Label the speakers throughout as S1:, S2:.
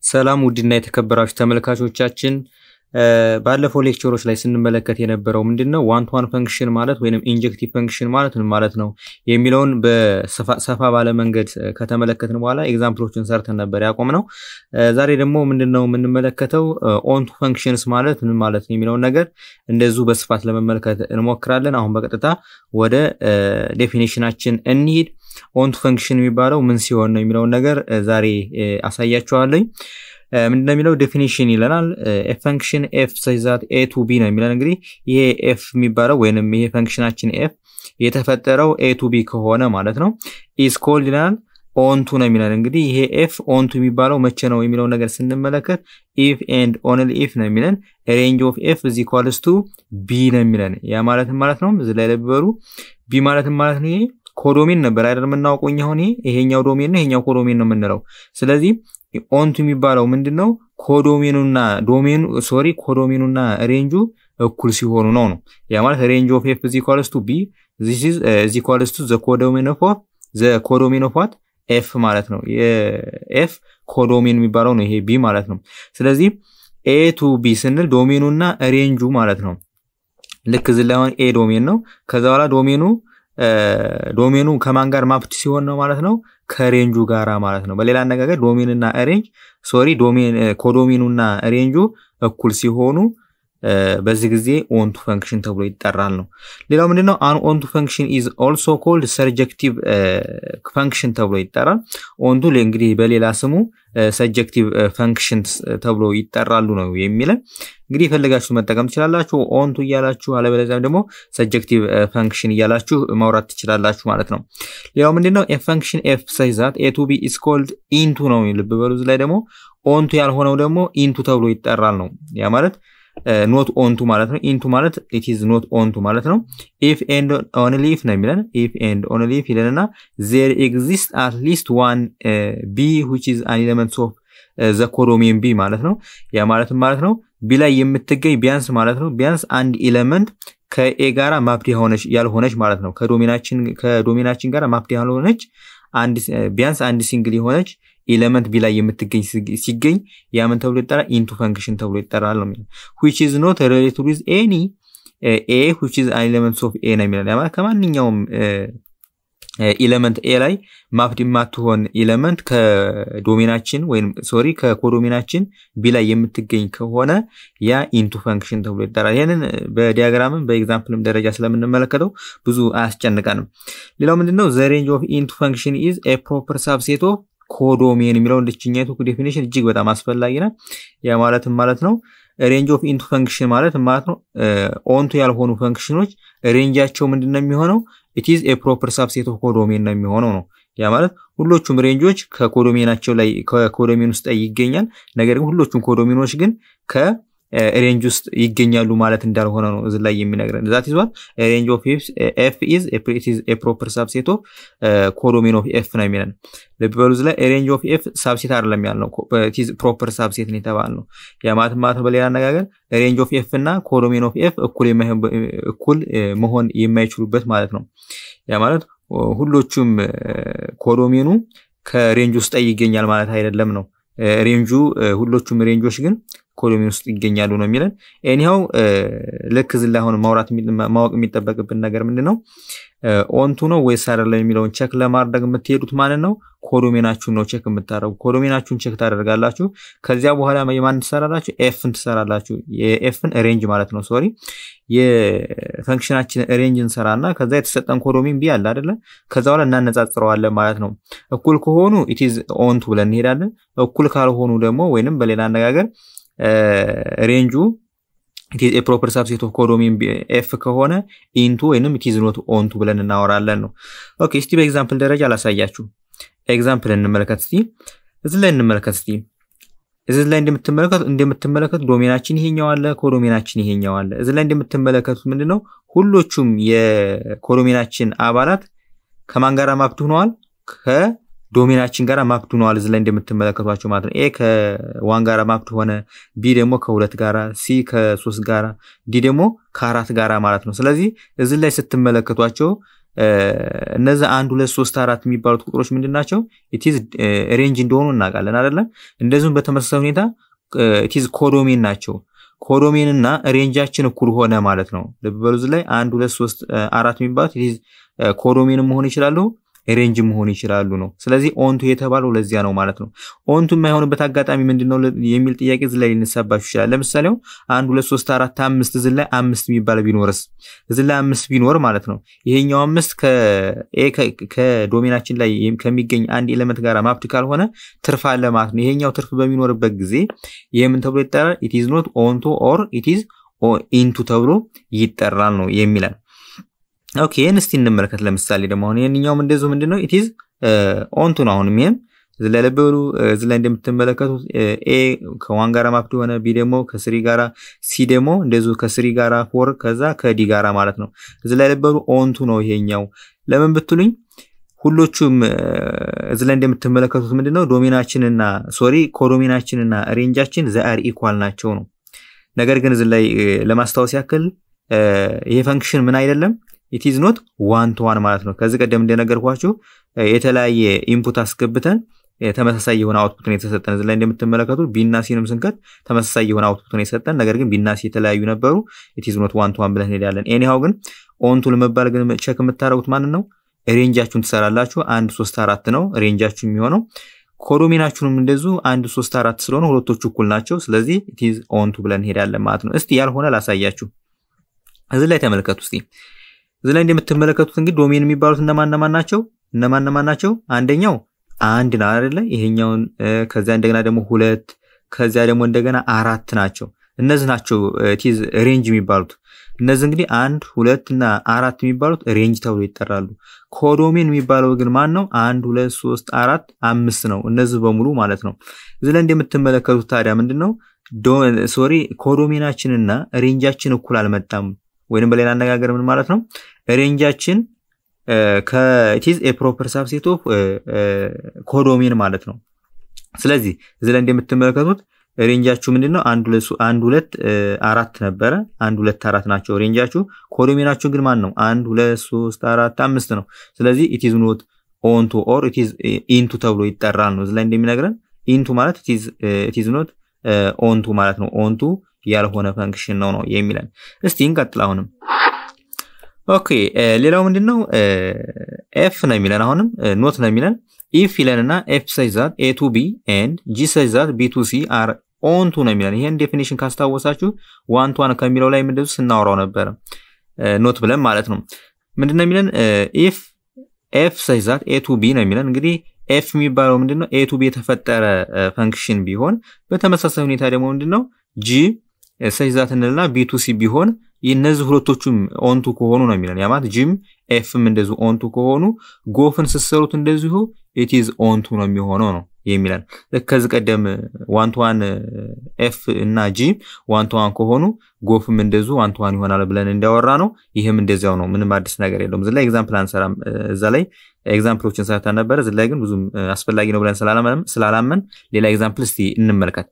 S1: ሰላም ውድና የተከበራችሁ ተመልካቾቻችን ባለፈው ሌክቸሮች ላይ ስንመለከት የነበረው ምንድን ነው ዋን ቱ ዋን ፈንክሽን ማለት ወይም ኢንጀክቲቭ ፈንክሽን ማለት ምን ማለት ነው የሚለውን በሰፋ ባለ መንገድ ከተመለከትን በኋላ ኤግዛምፕሎችን ሰርተን ነበር ያቆም ነው። ዛሬ ደግሞ ምንድን ነው የምንመለከተው ኦን ቱ ፈንክሽንስ ማለት ምን ማለት ነው የሚለውን ነገር እንደዚሁ በስፋት ለመመልከት እንሞክራለን። አሁን በቀጥታ ወደ ዴፊኒሽናችን እንሂድ። ኦን ቱ ፈንክሽን የሚባለው ምን ሲሆን ነው የሚለውን ነገር ዛሬ አሳያችኋለኝ። ምንድነው የሚለው ዴፊኒሽን ይለናል። ፈንክሽን ኤፍ ሰይዛት ኤ ቱ ቢ ነው የሚለን። እንግዲህ ይሄ ኤፍ የሚባለው ወይንም ይሄ ፈንክሽናችን ኤፍ የተፈጠረው ኤ ቱ ቢ ከሆነ ማለት ነው ኢዝ ኮልድ ይለናል ኦንቱ ነው የሚለን። እንግዲህ ይሄ ኤፍ ኦንቱ የሚባለው መቼ ነው የሚለው ነገር ስንመለከት ኢፍ ኤንድ ኦንሊ ኢፍ ነው የሚለን። ሬንጅ ኦፍ ኤፍ እዚ ኳልስ ቱ ቢ ነው የሚለን። ያ ማለትም ማለት ነው እዚህ ላይ ለብበሩ ቢ ማለትም ማለት ነው ይሄ ኮዶሜን ነበር አይደል የምናውቀው እኛ አሁን ይሄኛው ዶሜን ነው ይሄኛው ኮዶሜን ነው የምንለው። ስለዚህ ኦንቱ የሚባለው ምንድን ነው ኮዶሜኑና ዶሜኑ ሶሪ ኮዶሜኑና ሬንጁ እኩል ሲሆኑ ነው ነው ያ ማለት ሬንጅ ኦፍ ኤፍ እዚ ኢኳልስ ቱ ቢ ዚስ ኢዝ እዚ ኢኳልስ ቱ ዘ ኮዶሜን ኦፍ ዘ ኮዶሜን ኦፍ ዋት ኤፍ ማለት ነው። የኤፍ ኮዶሜን የሚባለው ነው ይሄ ቢ ማለት ነው። ስለዚህ ኤ ቱ ቢ ስንል ዶሜኑና ሬንጁ ማለት ነው። ልክ እዚህ ላይ አሁን ኤ ዶሜን ነው። ከዛ በኋላ ዶሜኑ ዶሜኑ ከማን ጋር ማፕት ሲሆን ነው ማለት ነው? ከሬንጁ ጋራ ማለት ነው። በሌላ አነጋገር ዶሜንና ሬንጅ ሶሪ ዶሜን ኮዶሜኑና ሬንጁ እኩል ሲሆኑ በዚህ ጊዜ ኦንቱ ፈንክሽን ተብሎ ይጠራል ነው። ሌላው ምንድነው? አን ኦንቱ ፈንክሽን ኢዝ ኦልሶ ኮልድ ሰብጀክቲቭ ፈንክሽን ተብሎ ይጠራል። ኦንቱ እንግዲህ በሌላ ስሙ ሰብጀክቲቭ ፈንክሽን ተብሎ ይጠራሉ ነው የሚለን። እንግዲህ የፈለጋችሁ መጠቀም ትችላላችሁ ኦንቱ እያላችሁ፣ አለበለዚያም ደግሞ ሰብጀክቲቭ ፈንክሽን እያላችሁ ማውራት ትችላላችሁ ማለት ነው። ሌላው ምንድነው? ፈንክሽን ኤፍ ሳይዛት ኤ ቱ ቢ ኢዝ ኮልድ ኢንቱ ነው። ልብ በሉ ላይ ደግሞ ኦንቱ ያልሆነው ደግሞ ኢንቱ ተብሎ ይጠራል ነው ያ ማለት ኖት ኦንቱ ማለት ነው። ኢንቱ ማለት ኢት ኢዝ ኖት ኦንቱ ማለት ነው። ኢፍ ኤንድ ኦንሊ ኢፍ ነው የሚለን። ኢፍ ኤንድ ኦንሊ ኢፍ ይለንና ዜር ኤግዚስት አት ሊስት ዋን ቢ ዊች ኢዝ አን ኤለመንት ኦፍ ዘ ኮዶሜን ቢ ማለት ነው። ያ ማለትም ማለት ነው ቢ ላይ የምትገኝ ቢያንስ ማለት ነው ቢያንስ አንድ ኤለመንት ከኤ ጋራ ማፕድ ያልሆነች ማለት ነው። ከዶሜናችን ጋራ ማፕድ ያልሆነች ቢያንስ አንድ ሲንግል የሆነች ኤሌመንት ቢ ላይ የምትገኝ ሲገኝ ያምን ተብሎ ይጠራል? ኢንቱ ፈንክሽን ተብሎ ይጠራል ነው የሚለው። ዊች ኢዝ ኖት ሪሌትድ ዊዝ ኤኒ ኤ ዊች ኢዝ አን ኤሌመንት ኦፍ ኤ ነው የሚለው። ማለት ከማንኛውም ኤሌመንት ኤ ላይ ማፕድ የማትሆን ኤሌመንት ከዶሜናችን ወይም ሶሪ ከኮዶሜናችን ቢ ላይ የምትገኝ ከሆነ ያ ኢንቱ ፈንክሽን ተብሎ ይጠራል። ይህንን በዲያግራምም በኤግዛምፕልም ደረጃ ስለምንመለከተው ብዙ አያስጨንቀንም። ሌላው ምንድነው ዘ ሬንጅ ኦፍ ኢንቱ ፈንክሽን ኢዝ ኤ ፕሮፐር ሳብሴት ኦፍ ኮዶሜን የሚለው እንድችኛቱ ዴፊኒሽን እጅግ በጣም አስፈላጊ ነው። ያ ማለትም ማለት ነው ሬንጅ ኦፍ ኢንቱ ፈንክሽን ማለት ማለት ነው ኦንቱ ያልሆኑ ፈንክሽኖች ሬንጃቸው ምንድን ነው የሚሆነው? ኢትዝ ኤ ፕሮፐር ሳብሴት ኦፍ ኮዶሜን ነው የሚሆነው ነው። ያ ማለት ሁሎቹም ሬንጆች ከኮዶሜናቸው ላይ ከኮዶሜን ውስጥ ላይ ይገኛል። ነገር ግን ሁሎቹም ኮዶሜኖች ግን ከ ሬንጅ ውስጥ ይገኛሉ ማለት እንዳልሆነ ነው እዚ ላይ የሚነግረን። ዛት ይዟል ሬንጅ ኦፍ ኤፍ ኢዝ ኤ ፕሮፐር ሳብሴት ኦፍ ኮዶሜን ኦፍ ኤፍ ነው የሚለን። ልብ በሉ እዚ ላይ ሬንጅ ኦፍ ኤፍ ሳብሴት አይደለም ያልነው ፕሮፐር ሳብሴት ነው የተባልነው። ያ ማለት ማለት በሌላ አነጋገር ሬንጅ ኦፍ ኤፍ እና ኮዶሜን ኦፍ ኤፍ እኩል መሆን የማይችሉበት ማለት ነው። ያ ማለት ሁሎቹም ኮዶሜኑ ከሬንጅ ውስጥ ይገኛል ማለት አይደለም ነው። ሬንጁ ሁሎቹም ሬንጆች ግን ኮሎሜን ውስጥ ይገኛሉ ነው የሚለን። ኤኒሃው ልክ እዚህ ላይ አሁን ማውራት ማወቅ የሚጠበቅብን ነገር ምንድን ነው? ኦንቱ ነው ወይስ አይደለም የሚለውን ቸክ ለማድረግ የምትሄዱት ማለት ነው ኮዶሜናችሁን ነው ቸክ የምታደረጉ። ኮዶሜናችሁን ቸክ ታደርጋላችሁ። ከዚያ በኋላ የማን ትሰራላችሁ? ኤፍን ትሰራላችሁ። የኤፍን ሬንጅ ማለት ነው ሶሪ የፈንክሽናችን ሬንጅ እንሰራና ከዛ የተሰጠን ኮዶሜን ቢ አለ አይደለ? ከዛ በኋላ እናነጻጽረዋለን ማለት ነው። እኩል ከሆኑ ኢትዝ ኦንቱ ብለን እንሄዳለን። እኩል ካልሆኑ ደግሞ ወይንም በሌላ አነጋገር ሬንጁ ኢትዝ ፕሮፐር ሳብሴት ኦፍ ኮዶሜን ኤፍ ከሆነ ኢንቱ ወይንም ኢትዝ ኖት ኦንቱ ብለን እናወራለን ነው። ኦኬ እስቲ በኤግዛምፕል ደረጃ አላሳያችሁ። ኤግዛምፕል እንመለከት እስቲ። እዚህ ላይ እንመለከት እስቲ። እዚህ ላይ እንደምትመለከቱ እንደምትመለከቱ ዶሜናችን ይሄኛው አለ፣ ኮዶሜናችን ይሄኛው አለ። እዚህ ላይ እንደምትመለከቱት ምንድነው ሁሎቹም የኮዶሜናችን አባላት ከማን ጋር ማፕድ ሆነዋል? ከዶሜናችን ጋር ማፕድ ሆነዋል። እዚህ ላይ እንደምትመለከቷቸው ማለት ነው። ኤ ከዋን ጋር ማፕድ ሆነ፣ ቢ ደግሞ ከሁለት ጋራ፣ ሲ ከሶስት ጋራ፣ ዲ ደግሞ ከአራት ጋራ ማለት ነው። ስለዚህ እዚህ ላይ ስትመለከቷቸው እነዚህ አንድ ሁለት ሶስት አራት የሚባሉት ቁጥሮች ምንድን ናቸው? ኢቲዝ ሬንጅ እንደሆኑ እናውቃለን አይደለም። እንደዚሁም በተመሳሳይ ሁኔታ ኢቲዝ ኮዶሜን ናቸው። ኮዶሜን እና ሬንጃችን እኩል ሆነ ማለት ነው። ልብ በሉ እዚህ ላይ አንድ ሁለት ሶስት አራት የሚባሉት ኢቲዝ ኮዶሜን መሆን ይችላሉ ሬንጅ መሆን ይችላሉ ነው። ስለዚህ ኦንቱ የተባለው ለዚያ ነው ማለት ነው። ኦንቱ የማይሆንበት አጋጣሚ ምንድን ነው የሚል ጥያቄ እዚህ ላይ ሊነሳባችሁ ይችላል። ለምሳሌ አንድ ሁለት ሶስት አራት አምስት እዚህ ላይ አምስት የሚባል ቢኖርስ እዚህ ላይ አምስት ቢኖር ማለት ነው ይሄኛው አምስት ከዶሜናችን ላይ ከሚገኝ አንድ ኤሌመንት ጋር ማፕድ ካልሆነ ትርፍ አለ ማለት ነው። ይሄኛው ትርፍ በሚኖርበት ጊዜ ይህ ምን ተብሎ ይጠራል? ኢትዝ ኖት ኦንቱ ኦር ኢትዝ ኢንቱ ተብሎ ይጠራል ነው የሚላል። ኦኬ ይህን እስቲ እንመለከት። ለምሳሌ ደግሞ አሁን ይህንኛውም እንደዚሁ ምንድን ነው ኢትዝ ኦንቱ ነው። አሁንም ይህም እዚ ላይ ለበሉ እዚ ላይ እንደምትመለከቱት ኤ ከዋን ጋራ ማፕድ የሆነ ቢ ደግሞ ከስሪ ጋራ ሲ ደግሞ እንደዚሁ ከስሪ ጋራ ፎር ከዛ ከዲ ጋራ ማለት ነው። እዚ ላይ ለበሉ ኦንቱ ነው ይሄኛው። ለምን ብትሉኝ ሁሎቹም እዚ ላይ እንደምትመለከቱት ምንድነው ዶሜናችንና ሶሪ ኮዶሜናችንና ሬንጃችን ዘአር ኢኳል ናቸው ነው። ነገር ግን እዚ ላይ ለማስታወስ ያክል ይሄ ፈንክሽን ምን አይደለም ኢትዝ ኖት ዋን ቱ ዋን ማለት ነው። ከዚህ ቀደም እንደነገርኳችሁ የተለያየ ኢንፑት አስገብተን ተመሳሳይ የሆነ አውትፑት ነው የተሰጠን። እዚህ ላይ እንደምትመለከቱት ቢና ሲንም ስንከት ተመሳሳይ የሆነ አውትፑት ነው የሰጠን። ነገር ግን ቢና ሲ የተለያዩ ነበሩ። ኢትዝ ኖት ዋን ቱ ዋን ብለን እንሄዳለን። ኤኒሃው ግን ኦንቱ ለመባል ግን ቸክ የምታደርጉት ማንን ነው? ሬንጃችሁን ትሰራላችሁ። አንድ ሶስት አራት ነው ሬንጃችሁ የሚሆነው። ኮዶሜናችሁንም እንደዙ አንድ ሶስት አራት ስለሆነ ሁለቶቹ እኩል ናቸው። ስለዚህ ኢትዝ ኦንቱ ብለን እንሄዳለን ማለት ነው። እስቲ ያልሆነ ላሳያችሁ። እዚህ ላይ ተመልከቱ እስቲ እዚህ ላይ እንደምትመለከቱት እንግዲህ ዶሜን የሚባሉት እነማን እነማን ናቸው? እነማን እነማን ናቸው? አንደኛው አንድ ነው አይደለ? ይሄኛውን ከዚያ እንደገና ደግሞ ሁለት ከዚያ ደግሞ እንደገና አራት ናቸው። እነዚህ ናቸው ቲዝ ሬንጅ የሚባሉት። እነዚህ እንግዲህ አንድ ሁለት እና አራት የሚባሉት ሬንጅ ተብሎ ይጠራሉ። ኮዶሜን የሚባለው ግን ማን ነው? አንድ ሁለት ሶስት አራት አምስት ነው። እነዚህ በሙሉ ማለት ነው። እዚህ ላይ እንደምትመለከቱት ታዲያ ምንድን ነው ሶሪ ኮዶሜናችንና ሬንጃችን እኩል አልመጣም። ወይንም በሌላ አነጋገር ምን ማለት ነው? ሬንጃችን ከኢትዝ ኤ ፕሮፐር ሳብሴት ኦፍ ኮዶሜን ማለት ነው። ስለዚህ እዚህ ላይ እንደምትመለከቱት ሬንጃችሁ ምንድን ነው? አንድ ሁለት አራት ነበረ። አንድ ሁለት አራት ናቸው ሬንጃችሁ። ኮዶሜናችሁ ግን ማን ነው? አንድ ሁለት ሶስት አራት አምስት ነው። ስለዚህ ኢትዝ ኖት ኦንቱ ኦር ኢትዝ ኢንቱ ተብሎ ይጠራል ነው እዚህ ላይ እንደሚነግረን። ኢንቱ ማለት ኢትዝ ኖት ኦንቱ ማለት ነው። ኦንቱ ያልሆነ ፈንክሽን ነው ነው የሚለን። እስቲ እንቀጥል። አሁንም ኦኬ ሌላው ምንድን ነው? ኤፍ ነው የሚለን አሁንም ኖት ነው የሚለን ኢፍ ይለንና ኤፍ ሳይዝ ዛት ኤ ቱ ቢ ኤንድ ጂ ሳይዝ ዛት ቢ ቱ ሲ አር ኦንቱ ነው የሚለን። ይሄን ዴፊኒሽን ካስታወሳችሁ ዋን ቱ ዋን ከሚለው ላይ ምንድን ስናወራው ነበረ ኖት ብለን ማለት ነው። ምንድን ነው የሚለን ኢፍ ኤፍ ሳይዝ ዛት ኤ ቱ ቢ ነው የሚለን እንግዲህ ኤፍ የሚባለው ምንድን ነው? ኤ ቱ ቢ የተፈጠረ ፈንክሽን ቢሆን በተመሳሳይ ሁኔታ ደግሞ ምንድን ነው ጂ ሳይዛት እንልና ቢ ቱ ሲ ቢሆን እነዚህ ሁለቶቹም ኦንቱ ከሆኑ ነው የሚለን ያማት ጂም ኤፍም እንደዚሁ ኦንቱ ከሆኑ ጎፍን ስትሰሩት እንደዚሁ ኢትዝ ኦንቱ ነው የሚሆነው ነው የሚለን ልክ ከዚህ ቀደም ዋንቷን ኤፍ እና ጂ ዋንቷን ከሆኑ ጎፍም እንደዚሁ ዋንቷን ይሆናል ብለን እንዲያወራ ነው። ይህም እንደዚያው ነው። ምንም አዲስ ነገር የለውም። እዚህ ላይ ኤግዛምፕል አንሰራም። እዛ ላይ ኤግዛምፕሎችን ሰርተን ነበረ። እዚህ ላይ ግን ብዙም አስፈላጊ ነው ብለን ስላላመን ሌላ ኤግዛምፕል እስቲ እንመልከት።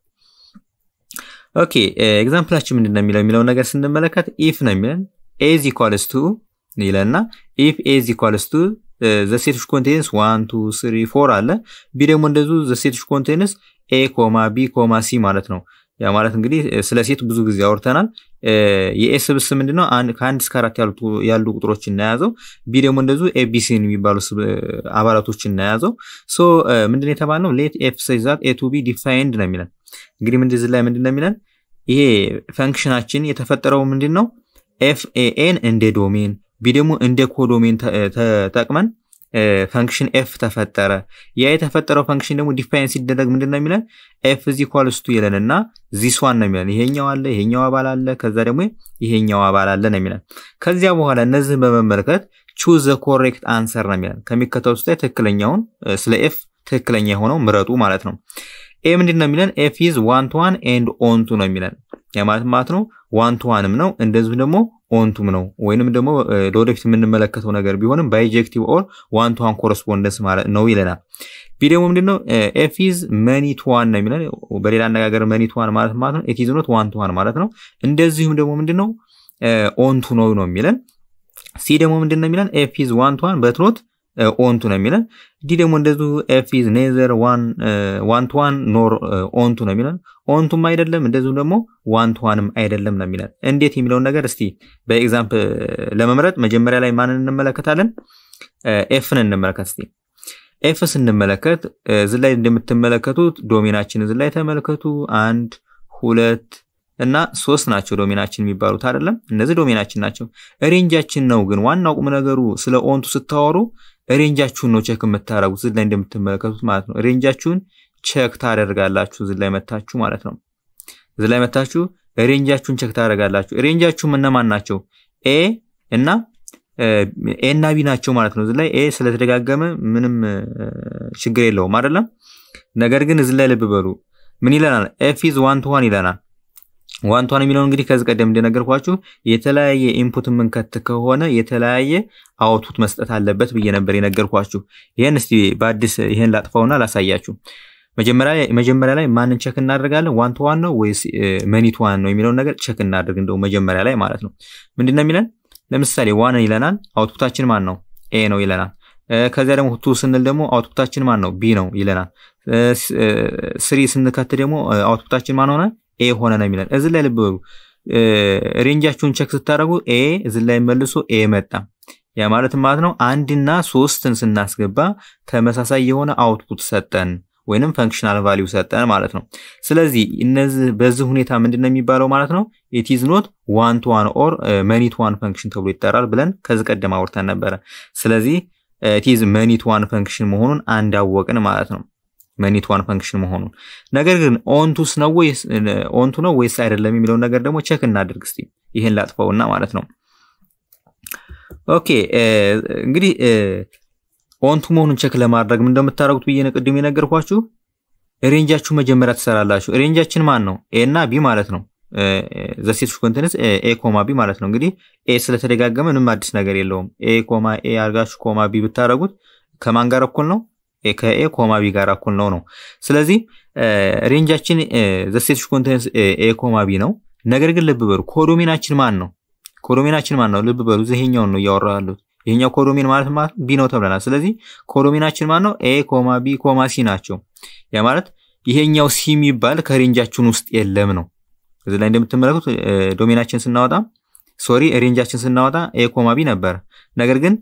S1: ኦኬ ኤግዛምፕላችን ምንድን ነው የሚለው የሚለውን ነገር ስንመለከት ኢፍ ነው የሚለን ኤዝ ኢኳልስ ቱ ይለና ኢፍ ኤዝ ኢኳልስ ቱ ዘሴቶች ኮንቴንስ ዋን ቱ ስሪ ፎር አለ ቢ ደግሞ እንደዚሁ ዘሴቶች ኮንቴንስ ኤ ኮማ ቢ ኮማ ሲ ማለት ነው። ያ ማለት እንግዲህ ስለ ሴት ብዙ ጊዜ አውርተናል። የኤ ስብስብ ምንድነው? ከአንድ እስከ አራት ያሉ ቁጥሮች እናያዘው። ቢ ደግሞ እንደዚሁ ኤቢሲን የሚባሉ አባላቶች እናያዘው። ሶ ምንድን የተባልነው ሌት ኤፍ ሳይዛት ኤ ቱ ቢ ዲፋይንድ ነው የሚለን እንግዲህ ምንድን ላይ ምንድን ነው የሚለን ይሄ ፈንክሽናችን የተፈጠረው ምንድን ነው ኤፍ ኤን እንደ ዶሜን ቢ ደግሞ እንደ ኮዶሜን ተጠቅመን ፈንክሽን ኤፍ ተፈጠረ። ያ የተፈጠረው ፈንክሽን ደግሞ ዲፋይን ሲደረግ ምንድን ነው የሚለን ኤፍ ዚ ኳልስቱ ይለን እና ዚስዋን ነው የሚለን ይሄኛው አለ ይሄኛው አባል አለ ከዛ ደግሞ ይሄኛው አባል አለ ነው የሚለን። ከዚያ በኋላ እነዚህን በመመልከት ቹዝ ዘ ኮሬክት አንሰር ነው የሚለን ከሚከተሉት ውስጥ ትክክለኛውን ስለ ኤፍ ትክክለኛ የሆነው ምረጡ ማለት ነው። ኤ ምንድን ነው የሚለን ኤፍ ኢዝ ዋን ቱ ዋን ኤንድ ኦንቱ ነው የሚለን ያ ማለት ማለት ነው ዋን ቱ ዋንም ነው እንደዚሁ ደግሞ ኦንቱም ነው ወይንም ደግሞ ለወደፊት የምንመለከተው ነገር ቢሆንም ባይጀክቲቭ ኦር ዋን ቱ ዋን ኮረስፖንደንስ ማለት ነው ይለናል። ቢ ደግሞ ምንድነው ኤፍ ኢዝ መኒ ቱ ዋን ነው የሚለን በሌላ አነጋገር መኒ ቱ ዋን ማለት ማለት ነው ኤት ኢዝ ኖት ዋን ቱ ዋን ማለት ነው። እንደዚሁም ደግሞ ምንድነው ኦንቱ ነው ነው የሚለን ሲ ደግሞ ምንድን ነው የሚለን ኤፍ ኢዝ ዋን ቱ ዋን በትኖት ኦንቱ ነው የሚለን። ዲ ደግሞ እንደዚሁ ኤፍ ኢዝ ኔዘር ዋን ቱ ዋን ኖር ኦንቱ ነው የሚለን። ኦንቱም አይደለም እንደዚሁ ደግሞ ዋን ቱ ዋንም አይደለም ነው የሚለን። እንዴት የሚለውን ነገር እስቲ በኤግዛምፕል ለመምረጥ መጀመሪያ ላይ ማንን እንመለከታለን? ኤፍን እንመለከት እስቲ። ኤፍ ስንመለከት እዚ ላይ እንደምትመለከቱት ዶሜናችን እዚ ላይ ተመልከቱ። አንድ ሁለት እና ሶስት ናቸው ዶሜናችን የሚባሉት አይደለም። እነዚህ ዶሜናችን ናቸው። ሬንጃችን ነው ግን ዋናው ቁም ነገሩ ስለ ኦንቱ ስታወሩ ሬንጃችሁን ነው ቼክ የምታደርጉት እዚ ላይ እንደምትመለከቱት ማለት ነው። ሬንጃችሁን ቼክ ታደርጋላችሁ እዚ ላይ መታችሁ ማለት ነው። እዚ ላይ መታችሁ ሬንጃችሁን ቼክ ታደርጋላችሁ። ሬንጃችሁም እነማን ናቸው? ኤ እና ኤ እና ቢ ናቸው ማለት ነው። እዚ ላይ ኤ ስለተደጋገመ ምንም ችግር የለውም አይደለም። ነገር ግን እዚ ላይ ልብ በሉ ምን ይለናል? ኤፍ ኢዝ ዋን ቱ ዋን ይለናል። ዋን ቱ ዋን የሚለውን እንግዲህ ከዚህ ቀደም እንደነገርኳችሁ የተለያየ ኢንፑት የምንከት ከሆነ የተለያየ አውትፑት መስጠት አለበት ብዬ ነበር የነገርኳችሁ። ይህን እስቲ በአዲስ ይህን ላጥፋውና ላሳያችሁ። መጀመሪያ ላይ ማንን ቸክ እናደርጋለን? ዋን ቱ ዋን ነው ወይስ መኒት ዋን ነው የሚለውን ነገር ቸክ እናደርግ። እንደው መጀመሪያ ላይ ማለት ነው ምንድን ነው የሚለን? ለምሳሌ ዋን ይለናል። አውትፑታችን ማን ነው? ኤ ነው ይለናል። ከዚያ ደግሞ ቱ ስንል ደግሞ አውትፑታችን ማን ነው? ቢ ነው ይለናል። ስሪ ስንከት ደግሞ አውትፑታችን ማን ሆነ? ኤ ሆነ ነው የሚለን። እዚህ ላይ ልብ በሉ። ሬንጃችሁን ቸክ ስታደርጉ ኤ እዚህ ላይ መልሶ ኤ መጣ። ያ ማለት ማለት ነው አንድና ሶስትን ስናስገባ ተመሳሳይ የሆነ አውትፑት ሰጠን ወይንም ፈንክሽናል ቫሊዩ ሰጠን ማለት ነው። ስለዚህ እነዚህ በዚህ ሁኔታ ምንድን ነው የሚባለው ማለት ነው ኢት ኢዝ ኖት ዋን ቱ ዋን ኦር መኒ ቱ ዋን ፈንክሽን ተብሎ ይጠራል ብለን ከዚህ ቀደም አውርተን ነበረ። ስለዚህ ኢት ኢዝ መኒ ቱ ዋን ፈንክሽን መሆኑን አንድ አወቅን ማለት ነው። መኒት ዋን ፈንክሽን መሆኑን ነገር ግን ኦንቱስ ነው ወይስ ኦንቱ ነው ወይስ አይደለም የሚለውን ነገር ደግሞ ቼክ እናድርግ እስቲ። ይሄን ላጥፈውና ማለት ነው። ኦኬ እንግዲህ ኦንቱ መሆኑን ቼክ ለማድረግ ምን እንደምታደርጉት ብዬ ነው ቅድም የነገርኳችሁ። ሬንጃችሁ መጀመሪያ ትሰራላችሁ። ሬንጃችን ማን ነው? ኤ እና ቢ ማለት ነው። ዘሴት ኮንተንስ ኤ ኮማ ቢ ማለት ነው። እንግዲህ ኤ ስለተደጋገመ ምንም አዲስ ነገር የለውም። ኤ ኮማ ኤ አርጋችሁ ኮማ ቢ ብታደርጉት ከማን ጋር እኩል ነው? ከኤ ኮማ ቢ ጋር እኩል ነው ነው። ስለዚህ ሬንጃችን ዘሴት ኮንተንስ ኤ ኮማ ቢ ነው። ነገር ግን ልብ በሉ ኮዶሜናችን ማን ነው? ኮዶሜናችን ማን ነው? ልብ በሉ ይሄኛውን ነው እያወራ ያሉት። ይሄኛው ኮዶሜን ማለት ማለት ቢ ነው ተብለናል። ስለዚህ ኮዶሜናችን ማን ነው? ኤ ኮማ ቢ ኮማ ሲ ናቸው። ያ ማለት ይሄኛው ሲ የሚባል ከሬንጃችን ውስጥ የለም ነው። እዚህ ላይ እንደምትመለከቱት ዶሜናችን ስናወጣ ሶሪ ሬንጃችን ስናወጣ ኤ ኮማ ቢ ነበር። ነገር ግን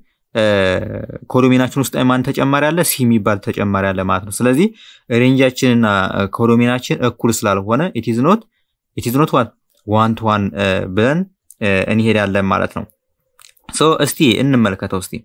S1: ኮዶሜናችን ውስጥ ማን ተጨማሪ አለ? ሲ የሚባል ተጨማሪ አለ ማለት ነው። ስለዚህ ሬንጃችንና ኮዶሜናችን እኩል ስላልሆነ ኢትዝ ኖት ኢትዝ ኖት ዋት ዋን ቱ ዋን ብለን እንሄዳለን ማለት ነው። ሶ እስቲ እንመልከተው እስቲ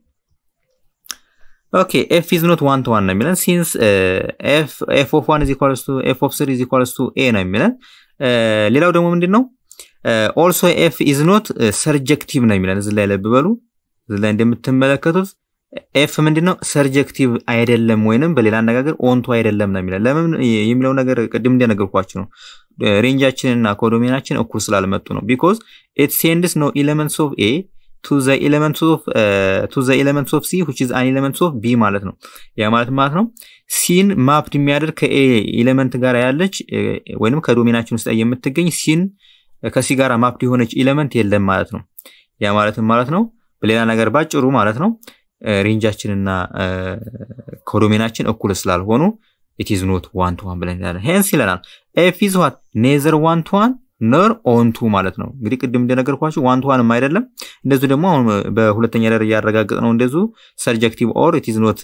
S1: ኦኬ ኤፍ ኢዝ ኖት ዋን ቱ ዋን ነው የሚለን ሲንስ ኤፍ ኦፍ ዋን ኢዝ ኢኳልስ ቱ ኤፍ ኦፍ ስሪ ኢዝ ኢኳልስ ቱ ኤ ነው የሚለን። ሌላው ደግሞ ምንድን ነው ኦልሶ ኤፍ ኢዝ ኖት ሰርጀክቲቭ ነው የሚለን። እዚህ ላይ ለብ በሉ እዚህ ላይ እንደምትመለከቱት ኤፍ ምንድን ነው ሰርጀክቲቭ አይደለም፣ ወይንም በሌላ አነጋገር ኦንቱ አይደለም ነው የሚለን። ለምን የሚለው ነገር ቅድም እንደነገርኳችሁ ነው። ሬንጃችንና ኮዶሜናችን እኩል ስላልመጡ ነው። ቢኮዝ ኢት ሴንድስ ኖ ኤሌመንትስ ኦፍ ኤ ቱ ዘ ኤሌመንትስ ኦፍ ቱ ዘ ኤሌመንትስ ኦፍ ሲ which is an elements of ቢ ማለት ነው። ያ ማለት ማለት ነው ሲን ማፕድ የሚያደርግ ከኤ ኤሌመንት ጋር ያለች ወይንም ከዶሜናችን ውስጥ የምትገኝ ሲን ከሲ ጋር ማፕድ የሆነች ኤሌመንት የለም ማለት ነው። ያ ማለት ማለት ነው በሌላ ነገር ባጭሩ ማለት ነው ሬንጃችንና ኮዶሜናችን እኩል ስላልሆኑ ኢት ኢዝ ኖት ዋን ቱ ዋን ብለን እንላለን። ሄንስ ይለናል ኤፍ ኢዝ ዋት ኔዘር ዋን ቱ ዋን ነር ኦንቱ ማለት ነው። እንግዲህ ቅድም እንደነገርኳችሁ ዋን ቱ ዋንም አይደለም። እንደዚሁ ደግሞ አሁን በሁለተኛ ደረጃ ያረጋግጥ ነው እንደዚሁ ሰብጀክቲቭ ኦር ኢት ኢዝ ኖት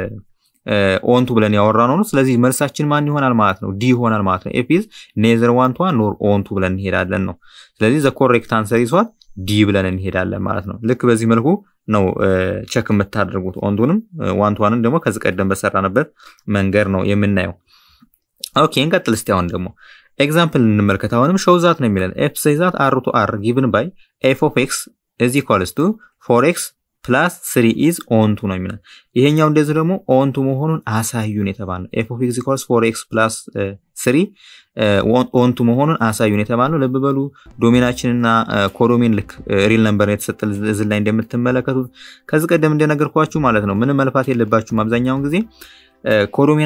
S1: ኦንቱ ብለን ያወራ ነው። ስለዚህ መልሳችን ማን ይሆናል ማለት ነው? ዲ ይሆናል ማለት ነው። ኤፍ ኢዝ ኔዘር ዋን ቱ ዋን ኖር ኦንቱ ብለን እንሄዳለን ነው። ስለዚህ ዘ ኮሬክት አንሰር ኢዝ ዋት ዲ ብለን እንሄዳለን ማለት ነው። ልክ በዚህ መልኩ ነው ቸክ የምታደርጉት። ኦንቱንም ዋን ቱ ዋንን ደግሞ ከዚህ ቀደም በሰራንበት መንገድ ነው የምናየው። ኦኬ እንቀጥል እስቲ አሁን ደግሞ ኤግዛምፕል እንመልከት። አሁንም ሾው ዛት ነው የሚለን ኤፍ ዛት አር ቱ አር ጊቭን ባይ ኤፍ ኦፍ ኤክስ ኢዝ ኢኳልስ ቱ ፎር ኤክስ ፕላስ ስሪ ኢዝ ኦንቱ ነው የሚለን። ይሄኛው እንደዚህ ደግሞ ኦንቱ መሆኑን አሳዩን የተባልነው ኤፍ ኦፍ ኤክስ ኢኳልስ ፎር ኤክስ ፕላስ ስሪ ኦንቱ መሆኑን አሳዩን የተባልነው። ልብ በሉ ዶሜናችንና ኮዶሜን ልክ ሪል ነምበር የተሰጠ እዚህ ላይ እንደምትመለከቱት ከዚህ ቀደም እንደነገርኳችሁ ማለት ነው። ምንም መልፋት የለባችሁም አብዛኛውን ጊዜ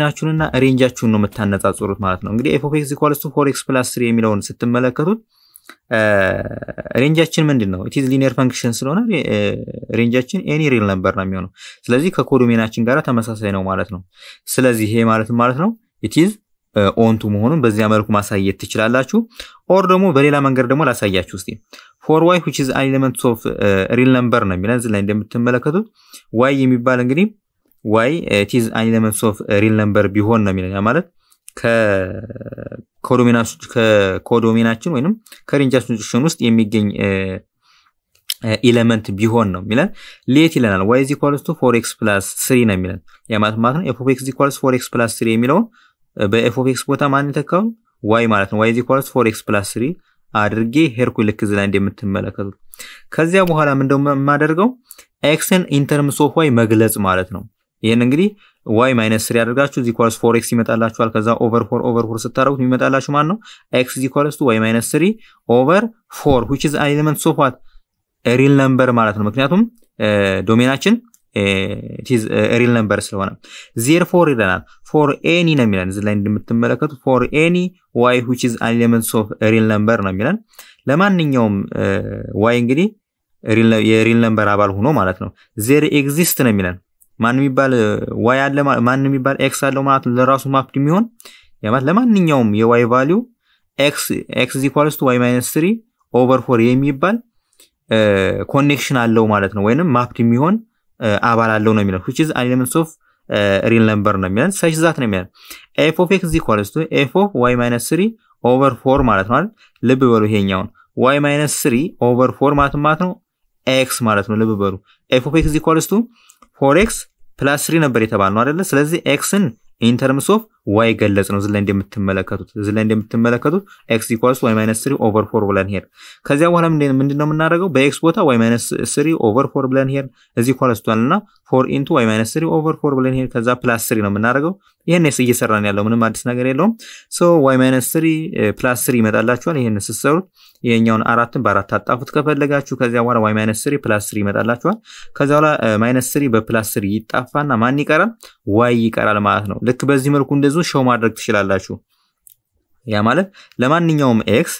S1: ኮዶሜናችሁንና ሬንጃችሁን ነው የምታነጻጽሩት ማለት ነው። እንግዲህ ኤፍ ኦፍ ኤክስ ኢኳልስ ቱ ፎር ኤክስ ፕላስ ስሪ የሚለውን ስትመለከቱት ሬንጃችን ምንድን ነው? ኢትዝ ሊኒየር ፈንክሽን ስለሆነ ሬንጃችን ኤኒ ሪል ነበር ነው የሚሆነው። ስለዚህ ከኮዶሜናችን ጋር ተመሳሳይ ነው ማለት ነው። ስለዚህ ይሄ ማለት ማለት ነው ኢትዝ ኦንቱ መሆኑን በዚያ መልኩ ማሳየት ትችላላችሁ። ኦር ደግሞ በሌላ መንገድ ደግሞ ላሳያችሁ እስቲ ፎር ዋይ ዊች ኢዝ ኤሌመንትስ ኦፍ ሪል ነምበር ነው የሚለን እዚህ ላይ እንደምትመለከቱት ዋይ የሚባል እንግዲህ ዋይ ኢትዝ ኤሌመንትስ ኦፍ ሪል ነምበር ቢሆን ነው የሚለን ያ ማለት ከኮዶሜናችን ወይንም ከሬንጃችን ውስጥ የሚገኝ ኢለመንት ቢሆን ነው የሚለን ሌት ይለናል። ዋይ ዚ ኢኳልስ ቱ ፎር ኤክስ ፕላስ ስሪ ነው የሚለን ያ ማለት ማለት ነው ኤፍ ኦፍ ኤክስ ኢኳልስ ፎር ኤክስ ፕላስ ስሪ የሚለውን በኤፍ ኦፍ ኤክስ ቦታ ማን የተካው ዋይ ማለት ነው። ዋይ ዚ ኢኳልስ ፎር ኤክስ ፕላስ ስሪ አድርጌ ሄርኩ ልክ እዚህ ላይ እንደምትመለከቱት ከዚያ በኋላ ምንደው የማደርገው ኤክስን ኢንተርምስ ኦፍ ዋይ መግለጽ ማለት ነው። ይህን እንግዲህ ዋይ ማይነስ ስሪ አድርጋችሁ ዚ ኢኳልስ ፎር ኤክስ ይመጣላችኋል። ከዛ ኦቨር ፎር ኦቨር ፎር ስታደርጉት የሚመጣላችሁ ማን ነው? ኤክስ ዚ ኢኳልስ ቱ ዋይ ማይነስ ስሪ ኦቨር ፎር ዊች ኢዝ ኤሌመንትስ ኦፍ ዋት ሪል ነምበር ማለት ነው። ምክንያቱም ዶሜናችን ሪል ነምበር ስለሆነ ዜር ፎር ይለናል። ፎር ኤኒ ነው የሚለን እዚህ ላይ እንደምትመለከቱ ፎር ኤኒ ዋይ ዊች ኢዝ ኤሌመንትስ ኦፍ ሪል ነምበር ነው የሚለን ለማንኛውም ዋይ እንግዲህ የሪል ነምበር አባል ሆኖ ማለት ነው። ዜር ኤግዚስት ነው የሚለን ማን የሚባል ዋይ አለ ማን የሚባል ኤክስ አለው ማለት ነው። ለራሱ ማፕድ የሚሆን ያማት ለማንኛውም የዋይ ቫሊዩ ኤክስ ኤክስ ኢኳልስ ቱ ዋይ ማይነስ ስሪ ኦቨር ፎር የሚባል ኮኔክሽን አለው ማለት ነው። ወይንም ማፕድ የሚሆን አባል አለው ነው የሚለን which is elements of ሪል ነምበር ነው የሚለን ሰች ዛት ነው የሚለን ኤፍ ኦፍ ኤክስ ኢኳልስ ቱ ኤፍ ኦፍ ዋይ ማይነስ ስሪ ኦቨር ፎር ማለት ነው አይደል? ልብ በሉ ይሄኛውን ዋይ ማይነስ ስሪ ኦቨር ፎር ማለት ማለት ነው ኤክስ ማለት ነው። ልብ በሉ ኤፍ ኦፍ ኤክስ ኢኳልስ ቱ ፎር ኤክስ ፕላስ ስሪ ነበር የተባል ነው አይደለ? ስለዚህ ኤክስን ኢንተርምስ ኦፍ ዋይ ገለጽ ነው። እዚህ ላይ እንደምትመለከቱት እዚህ ላይ እንደምትመለከቱት ኤክስ ኢኳልስ ዋይ ማይነስ ስሪ ኦቨር ፎር ብለን ሄድ። ከዚያ በኋላ ምንድን ነው የምናደርገው? በኤክስ ቦታ ዋይ ማይነስ ስሪ ኦቨር ፎር ብለን ሄድ። እዚህ ኢኳልስ ቷል እና ፎር ኢንቱ ዋይ ማይነስ ስሪ ኦቨር ፎር ብለን ሄድ። ከዛ ፕላስ ስሪ ነው የምናደርገው። ይህን ስ እየሰራን ያለው ምንም አዲስ ነገር የለውም። ሶ ዋይ ማይነስ ስሪ ፕላስ ስሪ ይመጣላችኋል። ይህን ስትሰሩት ይሄኛውን አራትን በአራት አጣፉት ከፈለጋችሁ። ከዚያ በኋላ ዋይ ማይነስ ስሪ ፕላስ ስሪ ይመጣላችኋል። ከዚያ በኋላ ማይነስ ስሪ በፕላስ ስሪ ይጣፋና ማን ይቀራል? ዋይ ይቀራል ማለት ነው። ልክ በዚህ መልኩ እንደዚሁ ሸው ማድረግ ትችላላችሁ። ያ ማለት ለማንኛውም ኤክስ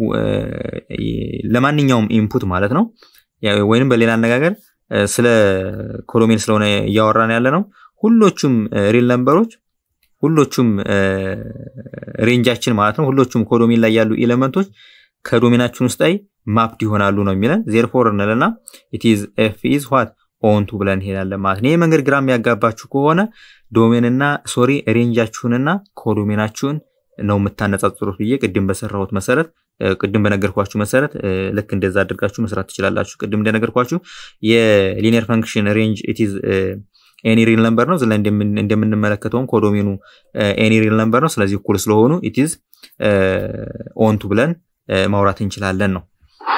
S1: ለማንኛውም ኢንፑት ማለት ነው። ወይንም በሌላ አነጋገር ስለ ኮሎሜን ስለሆነ እያወራን ያለ ነው። ሁሎቹም ሪል ነምበሮች ሁሎቹም ሬንጃችን ማለት ነው። ሁሎቹም ኮዶሜን ላይ ያሉ ኤሌመንቶች ከዶሜናችን ውስጥ ላይ ማፕድ ይሆናሉ ነው የሚለን። ዜርፎር እንልና ኢትዝ ኤፍ ኢዝ ዋት ኦንቱ ብለን እንሄዳለን ማለት ነው። ይህ መንገድ ግራ የሚያጋባችሁ ከሆነ ዶሜንና ሶሪ ሬንጃችሁንና ኮዶሜናችሁን ነው የምታነጻጽሩት ብዬ ቅድም በሰራሁት መሰረት ቅድም በነገርኳችሁ መሰረት ልክ እንደዛ አድርጋችሁ መስራት ትችላላችሁ። ቅድም እንደነገርኳችሁ የሊኒየር ፈንክሽን ሬንጅ ኢትዝ ኤኒ ሪል ነምበር ነው። እዚህ ላይ እንደምንመለከተውም ኮዶሜኑ ኤኒ ሪል ነምበር ነው። ስለዚህ እኩል ስለሆኑ ኢትዝ ኦንቱ ብለን ማውራት እንችላለን ነው።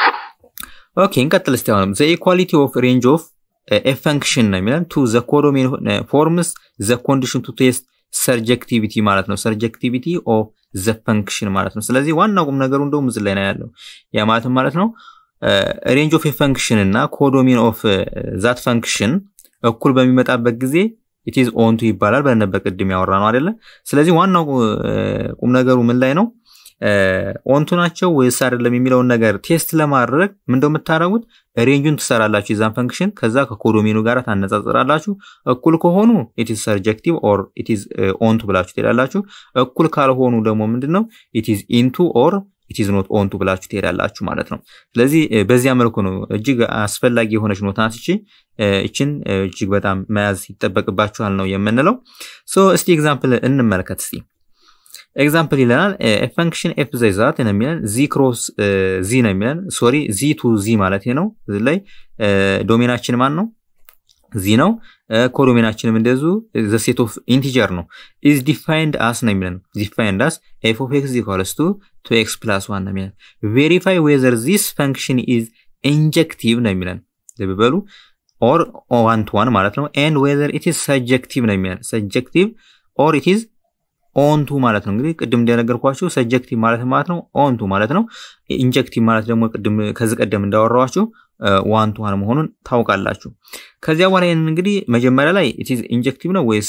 S1: ኦኬ እንቀጥል እስቲ አሁንም ዘ ኢኳሊቲ ኦፍ ሬንጅ ኦፍ ኤ ፈንክሽን ነው የሚለን ቱ ዘ ኮዶሜን ፎርምስ ዘ ኮንዲሽን ቱ ቴስት ሰርጀክቲቪቲ ማለት ነው። ሰርጀክቲቪቲ ኦፍ ዘ ፈንክሽን ማለት ነው። ስለዚህ ዋናው ቁም ነገሩ እንደውም እዚህ ላይ ነው ያለው። ያ ማለትም ማለት ነው ሬንጅ ኦፍ ኤ ፈንክሽን እና ኮዶሜን ኦፍ ዛት ፈንክሽን እኩል በሚመጣበት ጊዜ ኢትዝ ኦንቱ ይባላል ብለን ነበር ቅድም ያወራ ነው አይደለ? ስለዚህ ዋናው ቁም ነገሩ ምን ላይ ነው? ኦንቱ ናቸው ወይስ አይደለም የሚለውን ነገር ቴስት ለማድረግ ምንደው የምታደርጉት ሬንጁን ትሰራላችሁ የዛን ፈንክሽን ከዛ ከኮዶሜኑ ጋር ታነጻጽራላችሁ። እኩል ከሆኑ ኢትዝ ሰርጀክቲቭ ኦር ኢትዝ ኦንቱ ብላችሁ ትሄዳላችሁ። እኩል ካልሆኑ ደግሞ ምንድነው ኢትዝ ኢንቱ ኦር ኢትዝ ኖት ኦንቱ ብላችሁ ትሄዳላችሁ ማለት ነው። ስለዚህ በዚያ መልኩ ነው እጅግ አስፈላጊ የሆነች ኖት ናት። እችን እጅግ በጣም መያዝ ይጠበቅባችኋል ነው የምንለው። ሶ እስቲ ኤግዛምፕል እንመልከት እስቲ ኤግዛምፕል ይለናል ፈንክሽን ኤፍ ዘ ዛት ነው የሚለን ዚ ክሮስ ዚ ነው የሚለን ሶሪ ዚ ቱ ዚ ማለት ነው። እዚህ ላይ ዶሜናችን ማን ነው? ዚ ነው። ኮዶሜናችንም እንደዙ ዘ ሴት ኦፍ ኢንቲጀር ነው። ኢዝ ዲፋይንድ አስ ነው የሚለን ዲፋይንድ አስ ኤፍ ኦፍ ኤክስ ኢኳልስ ቱ ቱ ኤክስ ፕላስ ዋን ነው የሚለን ቬሪፋይ ዌዘር ዚስ ፈንክሽን ኢዝ ኢንጀክቲቭ ነው የሚለን ልብ በሉ ኦር ዋን ቱ ዋን ማለት ነው። ኤንድ ዌዘር ኢት ኢዝ ሰጀክቲቭ ነው የሚለን ሰጀክቲቭ ኦር ኢት ኢዝ ኦንቱ ማለት ነው። እንግዲህ ቅድም እንደነገርኳችሁ ሰጀክቲቭ ማለት ማለት ነው ኦንቱ ማለት ነው። ኢንጀክቲቭ ማለት ደግሞ ቅድም ከዚህ ቀደም እንዳወራኋችሁ ዋን ቱ ዋን መሆኑን ታውቃላችሁ። ከዚያ በኋላ ይህን እንግዲህ መጀመሪያ ላይ ኢትዝ ኢንጀክቲቭ ነው ወይስ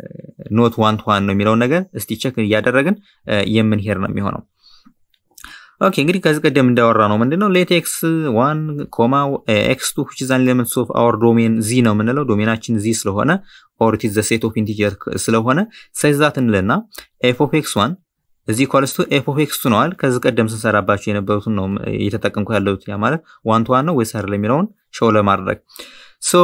S1: ኖት ዋን ቱ ዋን ነው የሚለውን ነገር እስቲ ቸክ እያደረግን የምንሄድ ነው የሚሆነው። ኦኬ እንግዲህ ከዚህ ቀደም እንዳወራ ነው ምንድነው ሌት ኤክስ ዋን ኮማ ኤክስ ቱ ዊች ኢዝ አን ኤሌመንትስ ኦፍ አወር ዶሜን ዚ ነው የምንለው ዶሜናችን ዚ ስለሆነ ኦር ኢት ኢዝ ዘ ሴት ኦፍ ኢንቲጀር ስለሆነ ሳይዛት እንልና ኤፍ ኦፍ ኤክስ ዋን እዚህ ኳልስቱ ኤፍ ኦፍ ኤክስ ቱ ነዋል። ከዚህ ቀደም ስንሰራባቸው የነበሩትን ነው እየተጠቀምኩ ያለሁት። ያ ማለት ዋን ቱ ዋን ነው ወይስ አይደለም የሚለውን ሾው ለማድረግ ሶ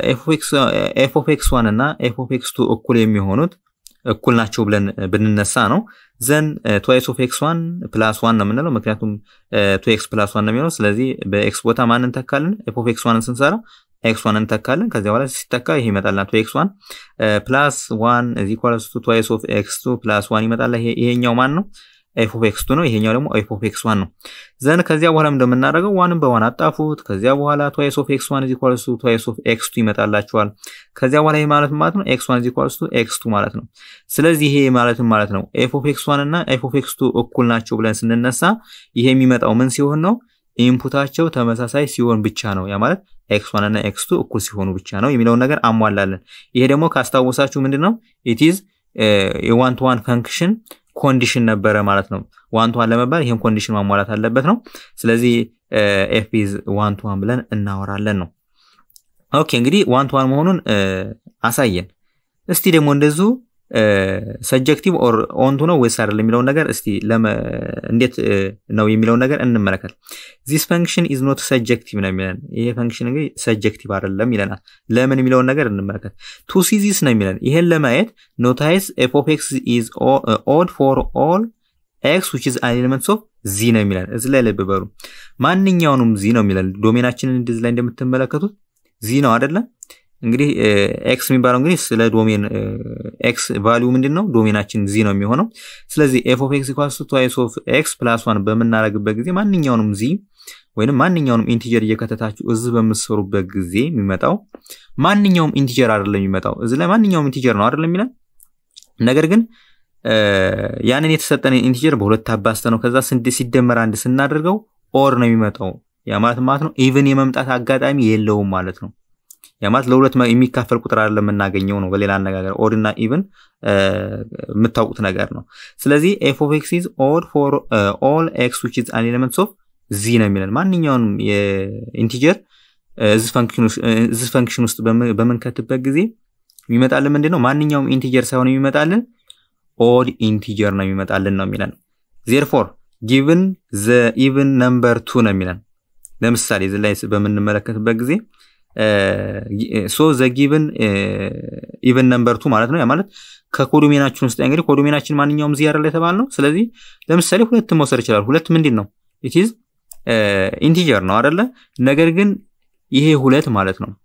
S1: ኤፍ ኦፍ ኤክስ ዋን እና ኤፍ ኦፍ ኤክስ ቱ እኩል የሚሆኑት እኩል ናቸው ብለን ብንነሳ ነው ዘን ትዋይስ ኦፍ ኤክስ ዋን ፕላስ ዋን ነው የምንለው ምክንያቱም ቱ ኤክስ ፕላስ ዋን ነው የሚሆነው። ስለዚህ በኤክስ ቦታ ማን እንተካለን? ኤፍ ኦፍ ኤክስ ዋንን ስንሰራ ኤክስ ዋን እንተካለን። ከዚያ በኋላ ሲተካ ይሄ ይመጣልና ቱ ኤክስ ዋን ፕላስ ዋን እዚ ኳልስ ቱ ትዋይስ ኦፍ ኤክስ ቱ ፕላስ ዋን ይመጣል። ይሄኛው ማን ነው? ኤፍ ኦፍ ኤክስ ቱ ነው። ይሄኛው ደግሞ ኤፍ ኦፍ ኤክስ ዋን ነው። ዘን ከዚያ በኋላ እንደምናደርገው ዋንን በዋን አጣፉት። ከዚያ በኋላ ትዋይስ ኦፍ ኤክስ ዋን እዚ ኳልስ ቱ ትዋይስ ኦፍ ኤክስ ቱ ይመጣላችኋል። ከዚያ በኋላ ይሄ ማለት ማለት ነው ኤክስ ዋን እዚ ኳልስ ቱ ኤክስ ቱ ማለት ነው። ስለዚህ ይሄ ማለትም ማለት ነው ኤፍ ኦፍ ኤክስ ዋን እና ኤፍ ኦፍ ኤክስ ቱ እኩል ናቸው ብለን ስንነሳ ይሄ የሚመጣው ምን ሲሆን ነው? ኢንፑታቸው ተመሳሳይ ሲሆን ብቻ ነው። ያ ማለት ኤክስ ዋን እና ኤክስ ቱ እኩል ሲሆኑ ብቻ ነው የሚለውን ነገር አሟላለን። ይሄ ደግሞ ካስታወሳችሁ ምንድን ነው ኢትዝ የዋን ቱ ዋን ፈንክሽን ኮንዲሽን ነበረ ማለት ነው። ዋን ቱ ዋን ለመባል ይህን ኮንዲሽን ማሟላት አለበት ነው። ስለዚህ ኤፍ ኢዝ ዋን ቱ ዋን ብለን እናወራለን ነው። ኦኬ እንግዲህ ዋን ቱ ዋን መሆኑን አሳየን። እስቲ ደግሞ እንደዚሁ ሰጀክቲቭ ኦር ኦንቱ ነው ወይስ አይደለም የሚለውን ነገር እስቲ እንዴት ነው የሚለውን ነገር እንመለከት። ዚስ ፈንክሽን ኢዝ ኖት ሰጀክቲቭ ነው የሚለን። ይሄ ፈንክሽን እንግዲህ ሰጀክቲቭ አይደለም ይለናል። ለምን የሚለውን ነገር እንመለከት። ቱ ሲ ዚስ ነው የሚለን። ይሄን ለማየት ኖታይስ ኤፍ ኦፍ ኤክስ ኢዝ ኦድ ፎር ኦል ኤክስ ዊች ኢዝ አን ኤሌመንትስ ኦፍ ዚ ነው የሚለን። እዚህ ላይ ልብ በሉ። ማንኛውንም ዚ ነው የሚለን። ዶሜናችንን እንደዚህ ላይ እንደምትመለከቱት ዚ ነው አይደለም እንግዲህ ኤክስ የሚባለው እንግዲህ ስለ ዶሜን ኤክስ ቫሊዩ ምንድን ነው? ዶሜናችን ዚ ነው የሚሆነው። ስለዚህ ኤፍ ኦፍ ኤክስ ኢኳልስ ቱ ትዋይስ ኦፍ ኤክስ ፕላስ ዋን በምናደርግበት ጊዜ ማንኛውንም ዚ ወይንም ማንኛውንም ኢንቲጀር እየከተታችሁ እዚህ በምትሰሩበት ጊዜ የሚመጣው ማንኛውም ኢንቲጀር አይደለም የሚመጣው እዚህ ላይ ማንኛውም ኢንቲጀር ነው አይደለም የሚለን ነገር ግን ያንን የተሰጠን ኢንቲጀር በሁለት አባስተ ነው ከዛ ሲደመር አንድ ስናደርገው ኦር ነው የሚመጣው። ያ ማለት ማለት ነው ኢቭን የመምጣት አጋጣሚ የለውም ማለት ነው። ያ ማለት ለሁለት የሚካፈል ቁጥር አይደለም የምናገኘው ነው። በሌላ አነጋገር ኦድ እና ኢቭን የምታውቁት ነገር ነው። ስለዚህ ኤፍ ኦፍ ኤክስ ኢዝ ኦድ ፎር ኦል ኤክስ ዊች ኢዝ አን ኤሌመንትስ ኦፍ ዚ ነው የሚለን ማንኛውንም የኢንቲጀር እዚህ ፈንክሽን ውስጥ በምንከትበት ጊዜ የሚመጣልን ምንድን ነው? ማንኛውም ኢንቲጀር ሳይሆን የሚመጣልን ኦድ ኢንቲጀር ነው የሚመጣልን ነው የሚለን። ዜርፎር ጊቭን ዘ ኢቭን ነምበር ቱ ነው የሚለን። ለምሳሌ እዚህ ላይ በምንመለከትበት ጊዜ ሶ ዘ ጊቭን ኢቨን ነምበር ቱ ማለት ነው። ያ ማለት ከኮዶሜናችን ውስጥ እንግዲህ ኮዶሜናችን ማንኛውም ዚ አይደል የተባል ነው። ስለዚህ ለምሳሌ ሁለት መውሰድ ይችላል። ሁለት ምንድን ነው? ኢትዝ ኢንቲጀር ነው አይደለ? ነገር ግን ይሄ ሁለት ማለት ነው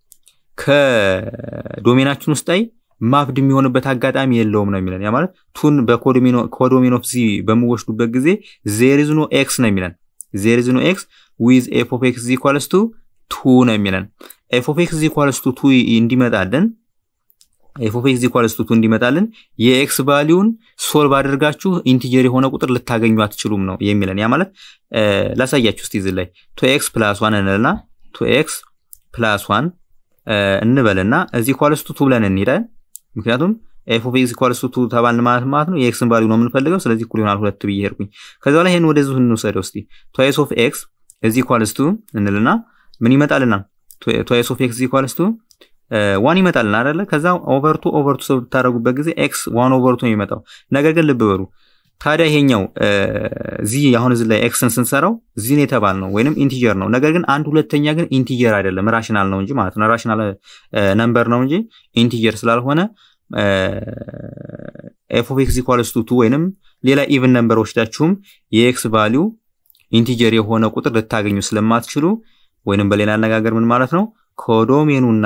S1: ከዶሜናችን ውስጥ ላይ ማፕድ የሚሆንበት አጋጣሚ የለውም ነው የሚለን። ያ ማለት ቱን በኮዶሜን ኦፍ ዚ በምወስዱበት ጊዜ ዜሪዝ ኖ ኤክስ ነው የሚለን። ዜሪዝ ኖ ኤክስ ዊዝ ኤፍ ኦፍ ኤክስ ኢኳልስ ቱ ቱ ነው የሚለን። ኤፍ ኦፍ ኤክስ ኢኳልስ ቱ ቱ እንዲመጣልን ኤፍ ኦፍ ኤክስ ኢኳልስ ቱ ቱ እንዲመጣልን የኤክስ ቫሊዩን ሶልቭ አድርጋችሁ ኢንቲጀር የሆነ ቁጥር ልታገኙ አትችሉም ነው የሚለን። ያ ማለት ላሳያችሁ እስቲ እዚህ ላይ ቱ ኤክስ ፕላስ ዋን እንልና ቱ ኤክስ ፕላስ ዋን እንበልና እዚህ ኢኳልስ ቱ ቱ ብለን እንሄዳለን። ምክንያቱም ኤፍ ኦፍ ኤክስ ኢኳልስ ቱ ቱ ተባልን ማለት ማለት ነው የኤክስን ቫሊዩ ነው የምንፈልገው። ስለዚህ እኩል ይሆናል ሁለት ብዬ ሄድኩኝ። ከዚ በኋላ ይሄን ወደዚሁ እንውሰደው እስቲ ትዋይስ ኦፍ ኤክስ እዚህ ኢኳልስ ቱ እንልና ምን ይመጣልና ትዋይስ ኦፍ ኤክስ ኢኳልስ ቱ ዋን ይመጣልና አይደለ? ከዛ ኦቨርቱ ኦቨርቱ ሰው ብታደረጉበት ጊዜ ኤክስ ዋን ኦቨርቱ ነው የሚመጣው። ነገር ግን ልብ በሉ ታዲያ ይሄኛው ዚ አሁን እዚህ ላይ ኤክስን ስንሰራው ዚን የተባል ነው ወይንም ኢንቲጀር ነው። ነገር ግን አንድ ሁለተኛ ግን ኢንቲጀር አይደለም ራሽናል ነው እንጂ ማለት ነው ራሽናል ነምበር ነው እንጂ ኢንቲጀር ስላልሆነ ኤፍ ኦፍ ኤክስ ኢኳልስ ቱ ቱ ወይንም ሌላ ኢቭን ነምበር ወስዳችሁም የኤክስ ቫሊዩ ኢንቲጀር የሆነ ቁጥር ልታገኙ ስለማትችሉ ወይንም በሌላ አነጋገር ምን ማለት ነው ኮዶሜኑና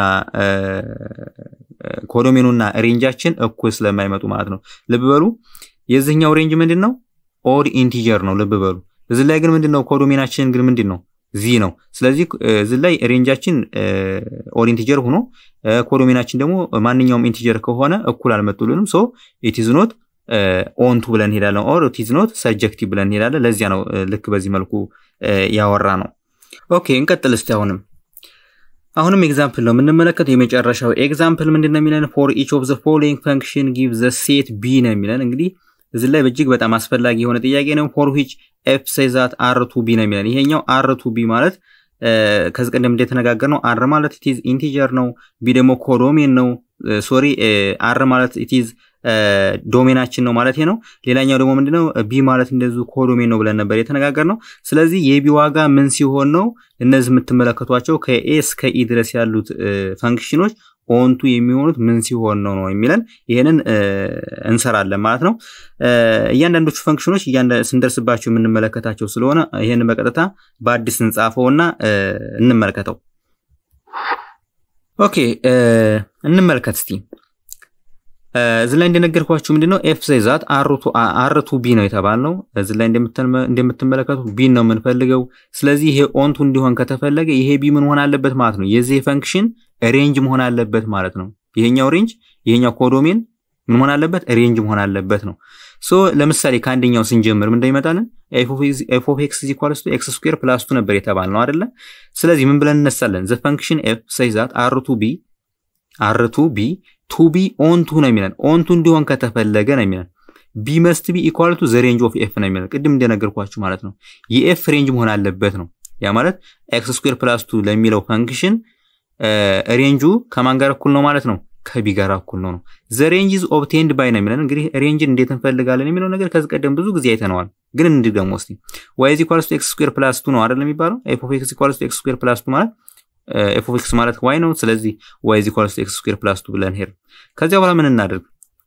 S1: ኮዶሜኑና ሬንጃችን እኩል ስለማይመጡ ማለት ነው። ልብ በሉ የዚህኛው ሬንጅ ምንድን ነው? ኦድ ኢንቲጀር ነው። ልብ በሉ እዚህ ላይ ግን ምንድን ነው? ኮዶሜናችን ግን ምንድን ነው? ዚ ነው። ስለዚህ እዚህ ላይ ሬንጃችን ኦድ ኢንቲጀር ሆኖ ኮዶሜናችን ደግሞ ማንኛውም ኢንቲጀር ከሆነ እኩል አልመጡልንም። ሶ ኢትዝ ኖት ኦንቱ ብለን እንሄዳለን። ኦር ኢትዝ ኖት ሰጀክቲቭ ብለን እንሄዳለን። ለዚያ ነው ልክ በዚህ መልኩ ያወራ ነው። ኦኬ እንቀጥል እስቲ አሁንም አሁንም ኤግዛምፕል ነው የምንመለከተው። የመጨረሻው ኤግዛምፕል ምንድን ነው የሚለን? ፎር ኢች ኦፍ ዘ ፎሎዊንግ ፈንክሽን ጊቭ ዘ ሴት ቢ ነው የሚለን። እንግዲህ እዚህ ላይ እጅግ በጣም አስፈላጊ የሆነ ጥያቄ ነው። ፎር ዊች ኤፍ ሴዛት አር ቱ ቢ ነው የሚለን። ይሄኛው አር ቱ ቢ ማለት ከዚህ ቀደም እንደተነጋገር ነው። አር ማለት ኢቲዝ ኢንቲጀር ነው። ቢ ደግሞ ኮዶሜን ነው። ሶሪ አር ማለት ኢቲዝ ዶሜናችን ነው ማለት ነው። ሌላኛው ደግሞ ምንድነው ቢ ማለት እንደዚሁ ኮዶሜን ነው ብለን ነበር የተነጋገር ነው። ስለዚህ የቢ ዋጋ ምን ሲሆን ነው እነዚህ የምትመለከቷቸው ከኤ እስከ ኢ ድረስ ያሉት ፈንክሽኖች ኦንቱ የሚሆኑት ምን ሲሆን ነው ነው የሚለን ይህንን እንሰራለን ማለት ነው። እያንዳንዶቹ ፈንክሽኖች ስንደርስባቸው የምንመለከታቸው ስለሆነ ይህንን በቀጥታ በአዲስ እንጻፈውና እንመልከተው። ኦኬ እንመልከት እስቲ እዚህ ላይ እንደነገርኳችሁ ምንድነው ኤፍ ዛት አር ቱ ቢ ነው የተባልነው። እዚህ ላይ እንደምትመለከቱ ቢ ነው የምንፈልገው። ስለዚህ ይሄ ኦንቱ እንዲሆን ከተፈለገ ይሄ ቢ ምን መሆን አለበት ማለት ነው? የዚህ ፈንክሽን ሬንጅ መሆን አለበት ማለት ነው። ይሄኛው ሬንጅ ይሄኛው ኮዶሜን ምን መሆን አለበት? ሬንጅ መሆን አለበት ነው። ሶ ለምሳሌ ከአንደኛው ስንጀምር ምን እንደሚመጣልን ኤፍ ኦፍ ኤክስ ኢኳልስ ቱ ኤክስ ስኩዌር ፕላስ ቱ ነበር የተባልነው አይደለ? ስለዚህ ምን ብለን እነሳለን? ዘ ፈንክሽን ኤፍ ዛት አር ቱ ቢ አር ቱ ቢ ቱ ቢ ኦንቱ ነው የሚለን። ኦንቱ እንዲሆን ከተፈለገ ነው የሚለን። ቢ መስት ቢ ኢኳል ቱ ዘ ሬንጅ ኦፍ ኤፍ ነው የሚለን። ቅድም እንደነገርኳችሁ ማለት ነው። የኤፍ ሬንጅ መሆን አለበት ነው። ያ ማለት ኤክስ ስኩዌር ፕላስ ቱ ለሚለው ፈንክሽን ሬንጁ ከማን ጋር እኩል ነው ማለት ነው? ከቢ ጋር እኩል ነው ነው። ዘ ሬንጅ ኢዝ ኦብቴንድ ባይ ነው የሚለን። እንግዲህ ሬንጅን እንዴት እንፈልጋለን የሚለው ነገር ከዚህ ቀደም ብዙ ጊዜ አይተነዋል። ግን እንዲህ ደግሞ እስቲ ዋይ ኢዝ ኢኳልስ ቱ ኤክስ ስኩዌር ፕላስ ቱ ነው አይደል የሚባለው። ኤፍ ኦፍ ኤክስ ኢኳልስ ቱ ኤክስ ስኩዌር ፕላስ ቱ ማለት ኤፍ ኦፍ ኤክስ ማለት ዋይ ነው። ስለዚህ ዋይ ኢዝ ኢኳልስ ቱ ኤክስ ስኩዌር ፕላስ ቱ ብለን ሄድ። ከዚያ በኋላ ምን እናደርግ?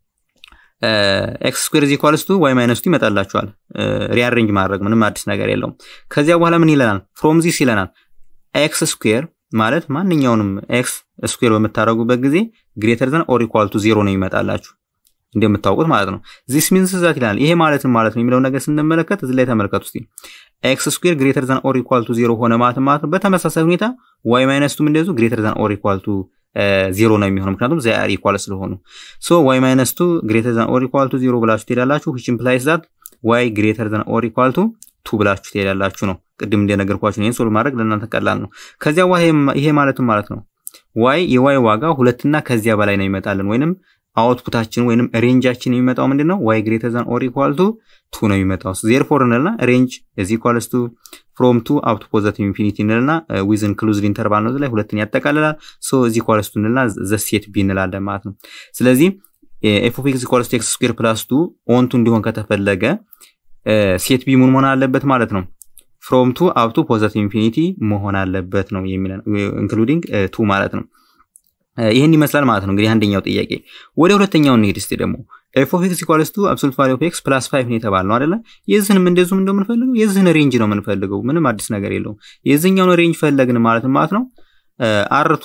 S1: ኤክስ ስኩዌር ኢዝ ኢኳልስ ቱ ዋይ ማይነስ ቱ ይመጣላችኋል። ሪአሬንጅ ማድረግ ምንም አዲስ ነገር የለውም። ከዚያ በኋላ ምን ይለናል? ፍሮም ዚስ ይለናል ኤክስ ስኩዌር ማለት ማንኛውንም ኤክስ ስኩዌር በምታደርጉበት ጊዜ ግሬተር ዘን ኦር ኢኳል ቱ ዜሮ ነው ይመጣላችሁ እንደምታውቁት ማለት ነው። ዚስ ሚንስ ዛት ይላል። ይሄ ማለትም ማለት ነው የሚለው ነገር ስንመለከት እዚህ ላይ ተመልከቱ እስቲ ኤክስ ስኩዌር ግሬተር ዛን ኦር ኢኳል ቱ ዜሮ ሆነ ማለት ማለት ነው። በተመሳሳይ ሁኔታ ዋይ ማይነስ ቱም እንደዚሁ ግሬተር ዛን ኦር ኢኳል ቱ ዜሮ ነው የሚሆነው ምክንያቱም ዚ አር ኢኳል ስለሆኑ። ሶ ዋይ ማይነስ ቱ ግሬተር ዛን ኦር ኢኳል ቱ ዜሮ ብላችሁ ትሄዳላችሁ። ዊች ኢምፕላይስ ዛት ዋይ ግሬተር ዛን ኦር ኢኳል ቱ ቱ ብላችሁ ትሄዳላችሁ ነው። ቅድም እንደነገርኳችሁ ይህን ሶልቭ ማድረግ ለእናንተ ቀላል ነው። ከዚያ ይሄ ማለትም ማለት ነው ዋይ የዋይ ዋጋ ሁለትና ከዚያ በላይ ነው ይመጣልን ወይንም አውትፑታችን ወይንም ሬንጃችን የሚመጣው ምንድን ነው? ዋይ ግሬተር ዛን ኦር ኢኳል ቱ ቱ ነው የሚመጣው። ዜርፎር እንልና ሬንጅ እዚ ኢኳልስ ቱ ፍሮም ቱ አፕ ቱ ፖዘቲቭ ኢንፊኒቲ እንልና ዊዝን ክሉዝድ ኢንተርቫል ነው ላይ ሁለትን ያጠቃልላል። ሶ እዚ ኢኳልስ ቱ እንልና ዘ ሴት ቢ እንላለን ማለት ነው። ስለዚህ ኤፍ ኦፍ ኤክስ ኢኳልስ ቱ ኤክስ ስኩዌር ፕላስ ቱ ኦንቱ እንዲሆን ከተፈለገ ሴት ቢ ምን መሆን አለበት ማለት ነው? ፍሮም ቱ አፕ ቱ ፖዘቲቭ ኢንፊኒቲ መሆን አለበት ነው የሚለን ኢንክሉዲንግ ቱ ማለት ነው። ይህን ይመስላል ማለት ነው። እንግዲህ አንደኛው ጥያቄ ወደ ሁለተኛው እንሄድ እስቲ ደግሞ ኤፍ ኦፍ ኤክስ ኢኳልስ ቱ አብሶሉት ቫልዩ ኦፍ ኤክስ ፕላስ ፋይቭ ነው የተባልነው አይደለ? የዚህንም እንደዚሁም እንደምንፈልገው የዚህን ሬንጅ ነው የምንፈልገው። ምንም አዲስ ነገር የለውም። የዚህኛውን ሬንጅ ፈለግን ማለት ማለት ነው። አርቱ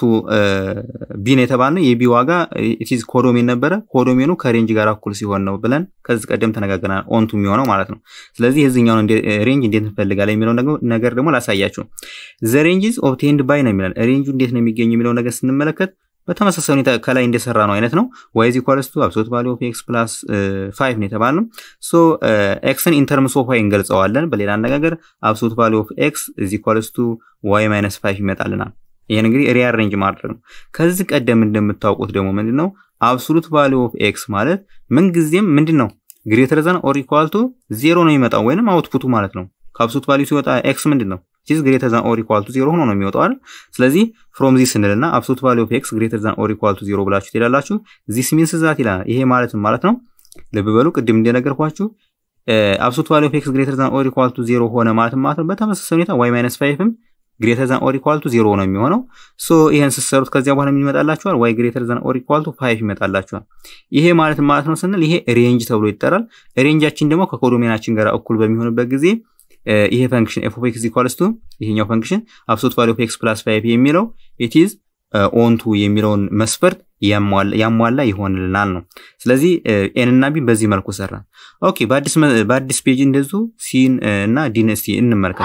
S1: ቢ ነው የተባልነው የቢ ዋጋ ኢቲዝ ኮዶሜን ነበረ። ኮዶሜኑ ከሬንጅ ጋር እኩል ሲሆን ነው ብለን ከዚህ ቀደም ተነጋግረናል። ኦንቱ የሚሆነው ማለት ነው። ስለዚህ የዚህኛውን ሬንጅ እንዴት እንፈልጋለን የሚለው ነገር ደግሞ ላሳያችሁ። ዘ ሬንጅ ኢዝ ኦብቴንድ ባይ ነው የሚለን። ሬንጁ እንዴት ነው የሚገኝ የሚለው ነገር ስንመለከት በተመሳሳይ ሁኔታ ከላይ እንደሰራ ነው አይነት ነው። ዋይ ኢዝ ኢኳልስ ቱ አብሶሉት ቫልዩ ኦፍ ኤክስ ፕላስ ፋይቭ ነው የተባልነው። ሶ ኤክስን ኢንተርምስ ኦፍ ዋይ እንገልጸዋለን። በሌላ አነጋገር አብሶሉት ቫልዩ ኦፍ ኤክስ ኢዝ ኢኳልስ ቱ ዋይ ማይነስ ፋይቭ ይመጣልናል። ይህን እንግዲህ ሪአሬንጅ ማድረግ ነው። ከዚህ ቀደም እንደምታውቁት ደግሞ ምንድን ነው አብሶሉት ቫልዩ ኦፍ ኤክስ ማለት ምንጊዜም ምንድን ነው ግሬተር ዘን ኦር ኢኳል ቱ ዜሮ ነው የሚመጣው ወይንም አውትፑቱ ማለት ነው። ከአብሶሉት ቫልዩ ሲወጣ ኤክስ ምንድን ነው ዚስ ግሬተር ዛን ኦር ኢኳል ቱ ዜሮ ሆኖ ነው የሚወጣው አይደል? ስለዚህ ፍሮም ዚስ እንልና አብሶሉት ቫልዩ ኦፍ ኤክስ ግሬተር ዛን ኦር ኢኳል ቱ ዜሮ ብላችሁ ትሄዳላችሁ። ዚስ ሚንስ ዛት ይላል። ይሄ ማለት ማለት ነው ልብ በሉ፣ ቅድም እንደነገርኳችሁ አብሶሉት ቫልዩ ኦፍ ኤክስ ግሬተር ዛን ኦር ኢኳል ቱ ዜሮ ሆነ ማለት ማለት ነው። በተመሳሳይ ሁኔታ ዋይ ማይነስ ፋይቭም ግሬተር ዛን ኦር ኢኳል ቱ ዜሮ ነው የሚሆነው። ሶ ይሄን ስትሰሩት ከዚያ በኋላ ምን ይመጣላችኋል? ዋይ ግሬተር ዛን ኦር ኢኳል ቱ ፋይቭ ይመጣላችኋል። ይሄ ማለት ማለት ነው ስንል ይሄ ሬንጅ ተብሎ ይጠራል። ሬንጃችን ደግሞ ከኮዶሜናችን ጋር እኩል በሚሆንበት ጊዜ ይሄ ፈንክሽን ኤፍ ኦፍ ኤክስ ኢኳልስ ቱ ይሄኛው ፈንክሽን አብሶሉት ቫልዩ ኦፍ ኤክስ ፕላስ ፋይቭ የሚለው ኢት ኢዝ ኦንቱ የሚለውን መስፈርት ያሟላ ይሆንልናል ነው። ስለዚህ ኤን እና ቢ በዚህ መልኩ ሰራ። ኦኬ በአዲስ ፔጅ እንደዚሁ ሲን እና ዲን እስቲ እንመልከት።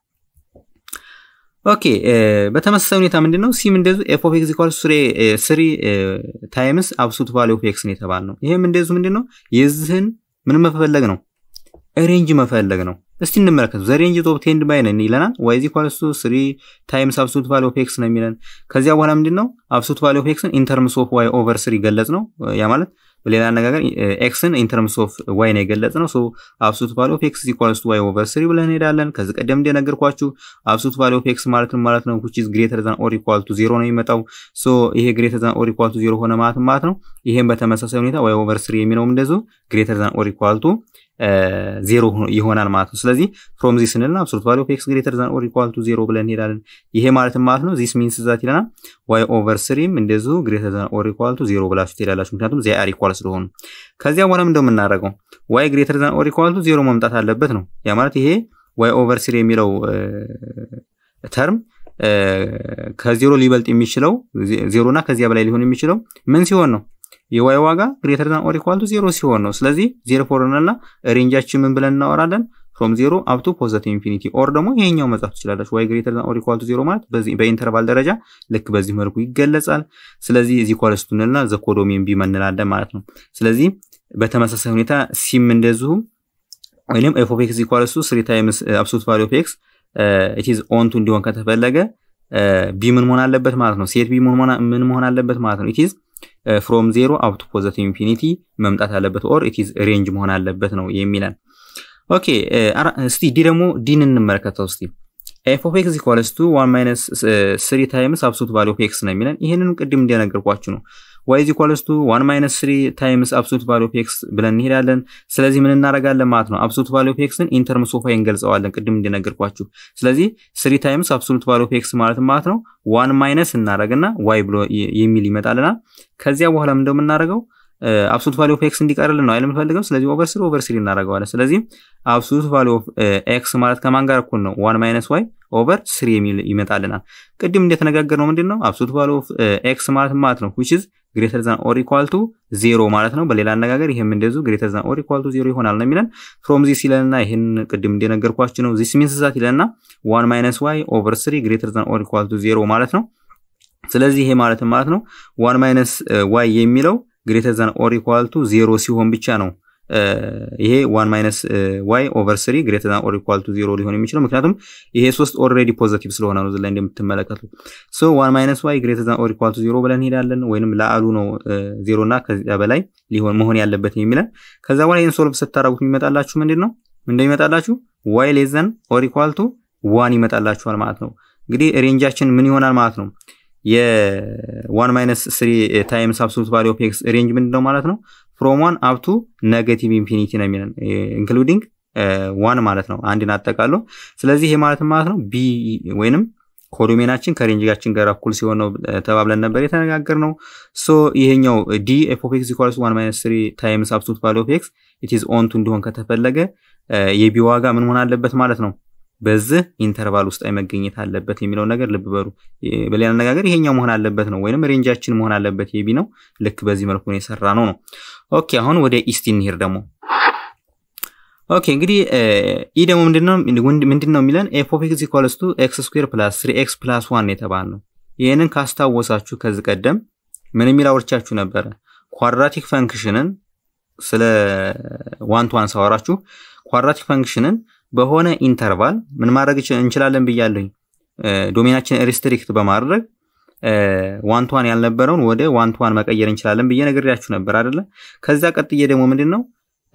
S1: ኦኬ በተመሳሳይ ሁኔታ ምንድን ነው ሲም እንደዚሁ ኤፍ ኦፍ ኤክስ ኢኳልስ ስሪ ታይምስ አብሶሉት ቫልዩ ኦፍ ኤክስ ነው የተባል ነው። ይሄም እንደዚሁ ምንድን ነው የዚህን ምን መፈለግ ነው ሬንጅ መፈለግ ነው። እስቲ እንመለከቱ። ዘ ሬንጅ ኦፍ ኦብቴንድ ባይ ነን ይለናል። ዋይ ኢዝ ኢኳልስ ቱ 3 ታይምስ አብሶሉት ቫልዩ ኦፍ ኤክስ ነው የሚለን። ከዚያ በኋላ ምንድነው አብሶሉት ቫልዩ ኦፍ ኤክስን ኢን ተርምስ ኦፍ ዋይ ኦቨር 3 ገለጽ ነው። ያ ማለት በሌላ አነጋገር ኤክስን ኢንተርምስ ኦፍ ዋይ ነው የገለጽ ነው። ሶ አብሶሉት ቫሉ ኦፍ ኤክስ ኢኳልስ ቱ ዋይ ኦቨር ስሪ ብለን እንሄዳለን። ከዚህ ቀደም እንደነገርኳችሁ አብሶሉት ቫሉ ኦፍ ኤክስ ማለት ማለት ነው which is greater than or equal to ዜሮ ነው የሚመጣው። ሶ ይሄ greater than or equal to ዜሮ ሆነ ማለት ማለት ነው። ይሄም በተመሳሳይ ሁኔታ ዋይ ኦቨር ስሪ የሚለውም እንደዚሁ greater than or equal to ዜሮ ይሆናል ማለት ነው። ስለዚህ ፍሮም ዚስ ስንልና አብሶሉት ቫሉ ኦፍ ኤክስ ግሬተር ዛን ኦር ኢኳል ቱ ዜሮ ብለን እንሄዳለን። ይሄ ማለት ማለት ነው ዚስ ሚንስ ዛት ይለናል ዋይ ኦቨር ስሪም እንደዚሁ ግሬተር ዛን ኦር ኢኳል ቱ ዜሮ ብላችሁ ትሄዳላችሁ። ምክንያቱም ዚ አር ኢኳል ስለሆኑ ከዚያ በኋላ ምንድነው የምናደርገው ዋይ ግሬተር ዛን ኦር ኢኳል ቱ ዜሮ መምጣት አለበት ነው። ያ ማለት ይሄ ዋይ ኦቨር ስሪ የሚለው ተርም ከዜሮ ሊበልጥ የሚችለው ዜሮ እና ከዚያ በላይ ሊሆን የሚችለው ምን ሲሆን ነው የዋይ ዋጋ ግሬተር ዛን ኦር ኢኳል ቱ ዜሮ ሲሆን ነው። ስለዚህ ዜሮ ፎር እና ሬንጃችን ምን ብለን እናወራለን? ፍሮም ዜሮ አፕቱ ፖዘቲቭ ኢንፊኒቲ ኦር ደግሞ ይሄኛው መጻፍ ትችላለች። ዋይ ግሬተር ዛን ኦር ኢኳል ቱ ዜሮ ማለት በዚህ በኢንተርቫል ደረጃ ልክ በዚህ መልኩ ይገለጻል። ስለዚህ እዚህ ኳልስቱ እንልና ዘ ኮዶሜን ቢ እንላለን ማለት ነው። ስለዚህ በተመሳሳይ ሁኔታ ሲም እንደዚሁ ወይም ኤፍ ኦፍ ኤክስ ኢኳልስ ቱ ስሪ ታይምስ አብሶሉት ቫልዩ ኦፍ ኤክስ ኢት ኢዝ ኦን ቱ እንዲሆን ከተፈለገ ቢ ምን መሆን አለበት ማለት ነው። ሴት ቢ ምን መሆን አለበት ማለት ነው። ኢት ኢዝ ፍሮም ዜሮ አፕ ቱ ፖዘቲቭ ኢንፊኒቲ መምጣት አለበት ኦር ኢት ኢዝ ሬንጅ መሆን አለበት ነው የሚለን። ኦኬ እስቲ ዲ ደግሞ ዲን እንመለከተው እስቲ ኤፍ ኦፍ ኤክስ ኢኳልስ ቱ ዋን ማይነስ ስሪ ታይምስ አብሶሉት ቫልዩ ኦፍ ኤክስ ነው የሚለን። ይህንን ቅድም እንደነገርኳችሁ ነው። ዋይ ኢዝ ኢኳልስ ቱ ዋን ማይነስ ስሪ ታይምስ አብሶሉት ቫልዩ ኦፍ ኤክስ ብለን እንሄዳለን። ስለዚህ ምን እናደርጋለን ማለት ነው? አብሶሉት ቫልዩ ኦፍ ኤክስን ኢንተርምስ ኦፍ ዋይ እንገልጸዋለን፣ ቅድም እንደነገርኳችሁ። ስለዚህ ስሪ ታይምስ አብሶሉት ቫልዩ ኦፍ ኤክስ ማለት ማለት ነው ዋን ማይነስ እናደርግና ዋይ ብሎ የሚል ይመጣልናል። ከዚያ በኋላ ምን እንደምናደርገው አብሶሉት ቫልዩ ኦፍ ኤክስ እንዲቀርልን ነው አይደል የምፈልገው። ስለዚህ ኦቨር ስሪ ኦቨር ስሪ እናደርገዋለን። ስለዚህ አብሶሉት ቫልዩ ኦፍ ኤክስ ማለት ከማን ጋር እኩል ነው? ዋን ማይነስ ዋይ ኦቨር ስሪ የሚል ይመጣልናል። ቅድም እንደተነጋገር ነው ምንድን ነው አብሶሉት ቫልዩ ኦፍ ኤክስ ማለት ማለት ነው which is ግሬተር ዛን ኦር ኢኳል ቱ ዜሮ ማለት ነው። በሌላ አነጋገር ይሄም እንደዚሁ ግሬተር ዛን ኦር ኢኳል ቱ ዜሮ ይሆናል ነው የሚለን። ፍሮም ዚስ ይለንና ይህን ቅድም እንደነገርኳችሁ ነው ዚስ ሚንስ ዛት ይለንና ዋን ማይነስ ዋይ ኦቨር ስሪ ግሬተር ዛን ኦር ኢኳል ቱ ዜሮ ማለት ነው። ስለዚህ ይሄ ማለት ማለት ነው ዋን ማይነስ ዋይ የሚለው ግሬተር ዛን ኦር ኢኳል ቱ ዜሮ ሲሆን ብቻ ነው ይሄ ዋን ማይነስ ዋይ ኦቨር ስሪ ግሬተር ዛን ኦር ኢኳል ቱ ዜሮ ሊሆን የሚችለው ምክንያቱም ይሄ ሶስት ኦልሬዲ ፖዘቲቭ ስለሆነ ነው ላይ እንደምትመለከቱ ሶ ዋን ማይነስ ዋይ ግሬተር ዛን ኦር ኢኳል ቱ ዜሮ ብለን እንሄዳለን። ወይንም ለአሉ ነው ዜሮ እና ከዚያ በላይ ሊሆን መሆን ያለበት የሚለን ከዛ በኋላ ይህን ሶልቭ ስታደረጉት የሚመጣላችሁ ምንድን ነው እንደሚመጣላችሁ ዋይ ሌስ ዛን ኦር ኢኳል ቱ ዋን ይመጣላችኋል ማለት ነው። እንግዲህ ሬንጃችን ምን ይሆናል ማለት ነው የዋን ማይነስ ስሪ ታይምስ አብሶሉት ቫልዩ ኦፍ ኤክስ ሬንጅ ምንድን ነው ማለት ነው ፍሮም ዋን አፕቱ ኔጋቲቭ ኢንፊኒቲ ነው የሚለን ኢንክሉዲንግ ዋን ማለት ነው አንድን አጠቃሎ። ስለዚህ ይሄ ማለት ማለት ነው ቢ ወይንም ኮዶሜናችን ከሬንጃችን ጋር እኩል ሲሆን ነው ተባብለን ነበር የተነጋገር ነው። ሶ ይሄኛው ዲ ኤፍ ኦፍ ኤክስ ኢኳልስ ዋን ማይነስ ስሪ ታይምስ አብሶሉት ቫልዩ ኦፍ ኤክስ ኢት ኢዝ ኦን ቱ እንዲሆን ከተፈለገ የቢ ዋጋ ምን መሆን አለበት ማለት ነው በዚህ ኢንተርቫል ውስጥ መገኘት አለበት የሚለውን ነገር ልብ በሉ። በሌላ አነጋገር ይሄኛው መሆን አለበት ነው ወይንም ሬንጃችን መሆን አለበት የቢ ነው። ልክ በዚህ መልኩ ነው የሰራ ነው ነው። ኦኬ አሁን ወደ ኢስቲ እንሂድ ደግሞ። ኦኬ እንግዲህ ኢ ደግሞ ምንድን ነው የሚለን ኤፍ ኦፍ ኤክስ ኢኳልስ ቱ ኤክስ ስኩዌር ፕላስ ስሪ ኤክስ ፕላስ ዋን የተባል ነው። ይህንን ካስታወሳችሁ ከዚህ ቀደም ምን የሚል አውርቻችሁ ነበረ? ኳድራቲክ ፈንክሽንን ስለ ዋን ቱ ዋን ሳወራችሁ ኳድራቲክ ፈንክሽንን በሆነ ኢንተርቫል ምን ማድረግ እንችላለን ብያለሁኝ። ዶሜናችን ሪስትሪክት በማድረግ ዋን ቱ ዋን ያልነበረውን ወደ ዋን ቱ ዋን መቀየር እንችላለን ብዬ ነግሬያችሁ ነበር አይደለ? ከዛ ቀጥዬ ደግሞ ምንድን ነው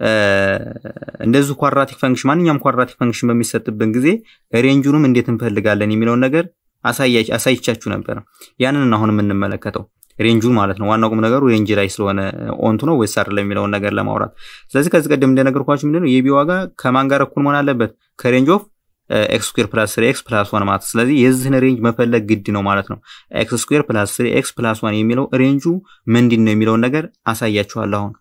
S1: እንደዚሁ ኳድራቲክ ፈንክሽን ማንኛውም ኳድራቲክ ፈንክሽን በሚሰጥብን ጊዜ ሬንጁንም እንዴት እንፈልጋለን የሚለውን ነገር አሳይቻችሁ ነበረ። ያንን አሁን የምንመለከተው ሬንጁን ማለት ነው። ዋናው ቁም ነገሩ ሬንጅ ላይ ስለሆነ ኦንቱ ነው ወይስ አይደለም የሚለውን ነገር ለማውራት። ስለዚህ ከዚህ ቀደም እንደነገርኳችሁ ምንድነው የቢ ዋጋ ከማን ጋር እኩል መሆን አለበት? ከሬንጅ ኦፍ ኤክስ ስኩዌር ፕላስ ስሪ ኤክስ ፕላስ ዋን ማለት ስለዚህ የዚህን ሬንጅ መፈለግ ግድ ነው ማለት ነው። ኤክስ ስኩዌር ፕላስ ስሪ ኤክስ ፕላስ ዋን የሚለው ሬንጁ ምንድን ነው የሚለውን ነገር አሳያችኋለሁ አሁን።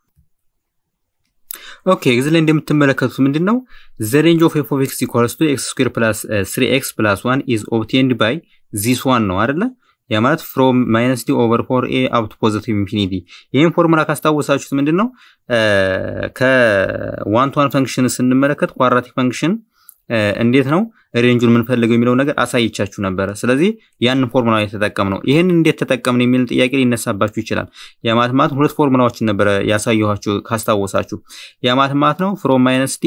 S1: ኦኬ እዚህ ላይ እንደምትመለከቱት ምንድን ነው ዘ ሬንጅ ኦፍ ኤፍ ኦፍ ኤክስ ኢኳልስ ቱ ኤክስ ስኩዌር ፕላስ ስሪ ኤክስ ፕላስ ዋን ኢዝ ኦብቴንድ ባይ ዚስ ዋን ነው አይደለ? ያ ማለት ፍሮም ማይነስ ዲ ኦቨር ፎር ኤ አፕ ቱ ፖዚቲቭ ኢንፊኒቲ። ይህን ፎርሙላ ካስታወሳችሁት ምንድን ነው ከዋን ቱ ዋን ፈንክሽን ስንመለከት ኳድራቲክ ፈንክሽን እንዴት ነው ሬንጁን የምንፈልገው የሚለው ነገር አሳይቻችሁ ነበረ። ስለዚህ ያንን ፎርሙላ የተጠቀም ነው። ይህን እንዴት ተጠቀምን የሚል ጥያቄ ሊነሳባችሁ ይችላል። የማለት ማለት ሁለት ፎርሙላዎችን ነበረ ያሳየኋችሁ ካስታወሳችሁ። የማለት ማለት ነው ፍሮም ማይነስ ዲ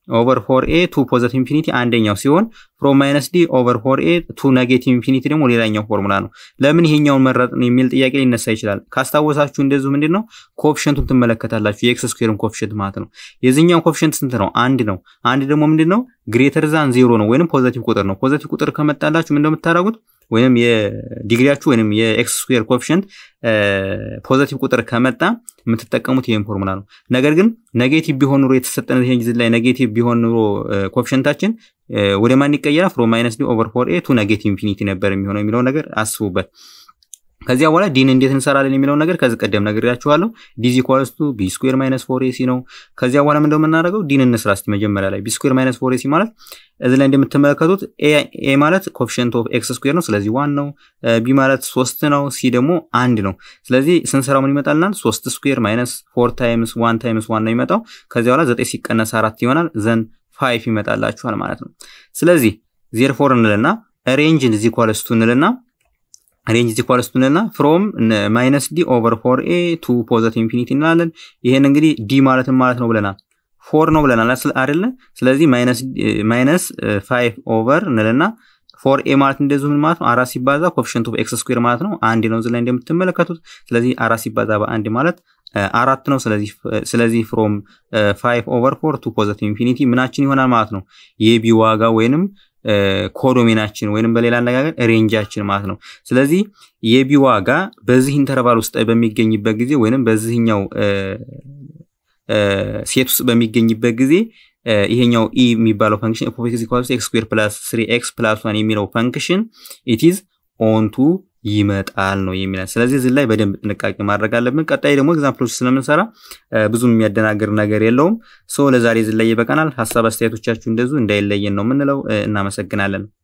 S1: ኦቨር ፎር ኤ ቱ ፖዘቲቭ ኢንፊኒቲ አንደኛው ሲሆን ፍሮም ማይነስ ዲ ኦቨር ፎር ኤ ቱ ኔጌቲቭ ኢንፊኒቲ ደግሞ ሌላኛው ፎርሙላ ነው። ለምን ይሄኛውን መረጥን የሚል ጥያቄ ሊነሳ ይችላል። ካስታወሳችሁ እንደዚሁ ምንድን ነው ኮፍሸንቱን ትመለከታላችሁ። የኤክስ ስኩዌርን ኮፍሸንት ማለት ነው። የዚህኛው ኮፍሸንት ስንት ነው? አንድ ነው። አንድ ደግሞ ምንድን ነው ግሬተር ዛን ዜሮ ነው፣ ወይንም ፖዘቲቭ ቁጥር ነው። ፖዘቲቭ ቁጥር ከመጣላችሁ ምንድነው የምታደርጉት? ወይንም የዲግሪያችሁ ወይንም የኤክስ ስኩዌር ኮፍሸንት ፖዘቲቭ ቁጥር ከመጣ የምትጠቀሙት ይህን ፎርሙላ ነው። ነገር ግን ኔጌቲቭ ቢሆን ኑሮ የተሰጠን ይሄን ጊዜ ላይ ኔጌቲቭ ቢሆን ኑሮ ኮፍሸንታችን ወደ ማን ይቀየራል? ፍሮም ማይነስ ዲ ኦቨር ፎር ኤ ቱ ኔጌቲቭ ኢንፊኒቲ ነበር የሚሆነው የሚለው ነገር አስቡበት። ከዚያ በኋላ ዲን እንዴት እንሰራለን የሚለውን ነገር ከዚህ ቀደም ነግሬያችኋለሁ። ዲዚ ኢኳልስ ቱ ቢ ስኩዌር ማይነስ ፎር ኤሲ ነው። ከዚያ በኋላ ምንድነው የምናደርገው? ዲን እንስራ እስቲ መጀመሪያ ላይ ቢ ስኩዌር ማይነስ ፎር ኤሲ ማለት እዚህ ላይ እንደምትመለከቱት ኤ ማለት ኮፊሽንት ኦፍ ኤክስ ስኩዌር ነው። ስለዚህ ዋን ነው። ቢ ማለት ሶስት ነው። ሲ ደግሞ አንድ ነው። ስለዚህ ስንሰራው ምን ይመጣልናል? ሶስት ስኩዌር ማይነስ ፎር ታይምስ ዋን ታይምስ ዋን ነው የሚመጣው። ከዚያ በኋላ ዘጠኝ ሲቀነስ አራት ይሆናል። ዘን ፋይፍ ይመጣላችኋል ማለት ነው። ስለዚህ ዜር ፎር እንልና ሬንጅ ዚ ኢኳልስ ቱ እንልና ሬንጅ ዚ ኢኳልስ ቱ እንልና ፍሮም ማይነስ ዲ ኦቨር ፎር ኤ ቱ ፖዘቲቭ ኢንፊኒቲ እንላለን። ይሄን እንግዲህ ዲ ማለትም ማለት ነው ብለናል ፎር ነው ብለናል አይደለ? ስለዚህ ማይነስ ፋይቭ ኦቨር እንልና ፎር ኤ ማለት እንደዚሁ ምን ማለት ነው? አራት ሲባዛ ኮፊሽንት ኦፍ ኤክስ ስኩዌር ማለት ነው አንድ ነው እዚህ ላይ እንደምትመለከቱት። ስለዚህ አራት ሲባዛ በአንድ ማለት አራት ነው። ስለዚህ ፍሮም ፋይቭ ኦቨር ፎር ቱ ፖዘቲቭ ኢንፊኒቲ ምናችን ይሆናል ማለት ነው የቢ ዋጋ ወይንም ኮዶሜናችን ወይንም በሌላ አነጋገር ሬንጃችን ማለት ነው። ስለዚህ የቢ ዋጋ በዚህ ኢንተርቫል ውስጥ በሚገኝበት ጊዜ ወይንም በዚህኛው ሴት ውስጥ በሚገኝበት ጊዜ ይሄኛው ኢ የሚባለው ፈንክሽን ኤፍ ኦፍ ኤክስ ኢኳልስ ኤክስ ስኩዌር ፕላስ ስሪ ኤክስ ፕላስ ዋን የሚለው ፈንክሽን ኢትዝ ኦንቱ ይመጣል ነው የሚለን። ስለዚህ እዚህ ላይ በደንብ ጥንቃቄ ማድረግ አለብን። ቀጣይ ደግሞ ኤግዛምፕሎች ስለምንሰራ ብዙም የሚያደናግር ነገር የለውም። ሶ ለዛሬ እዚህ ላይ ይበቃናል። ሀሳብ አስተያየቶቻችሁ እንደዙ እንዳይለየን ነው የምንለው። እናመሰግናለን።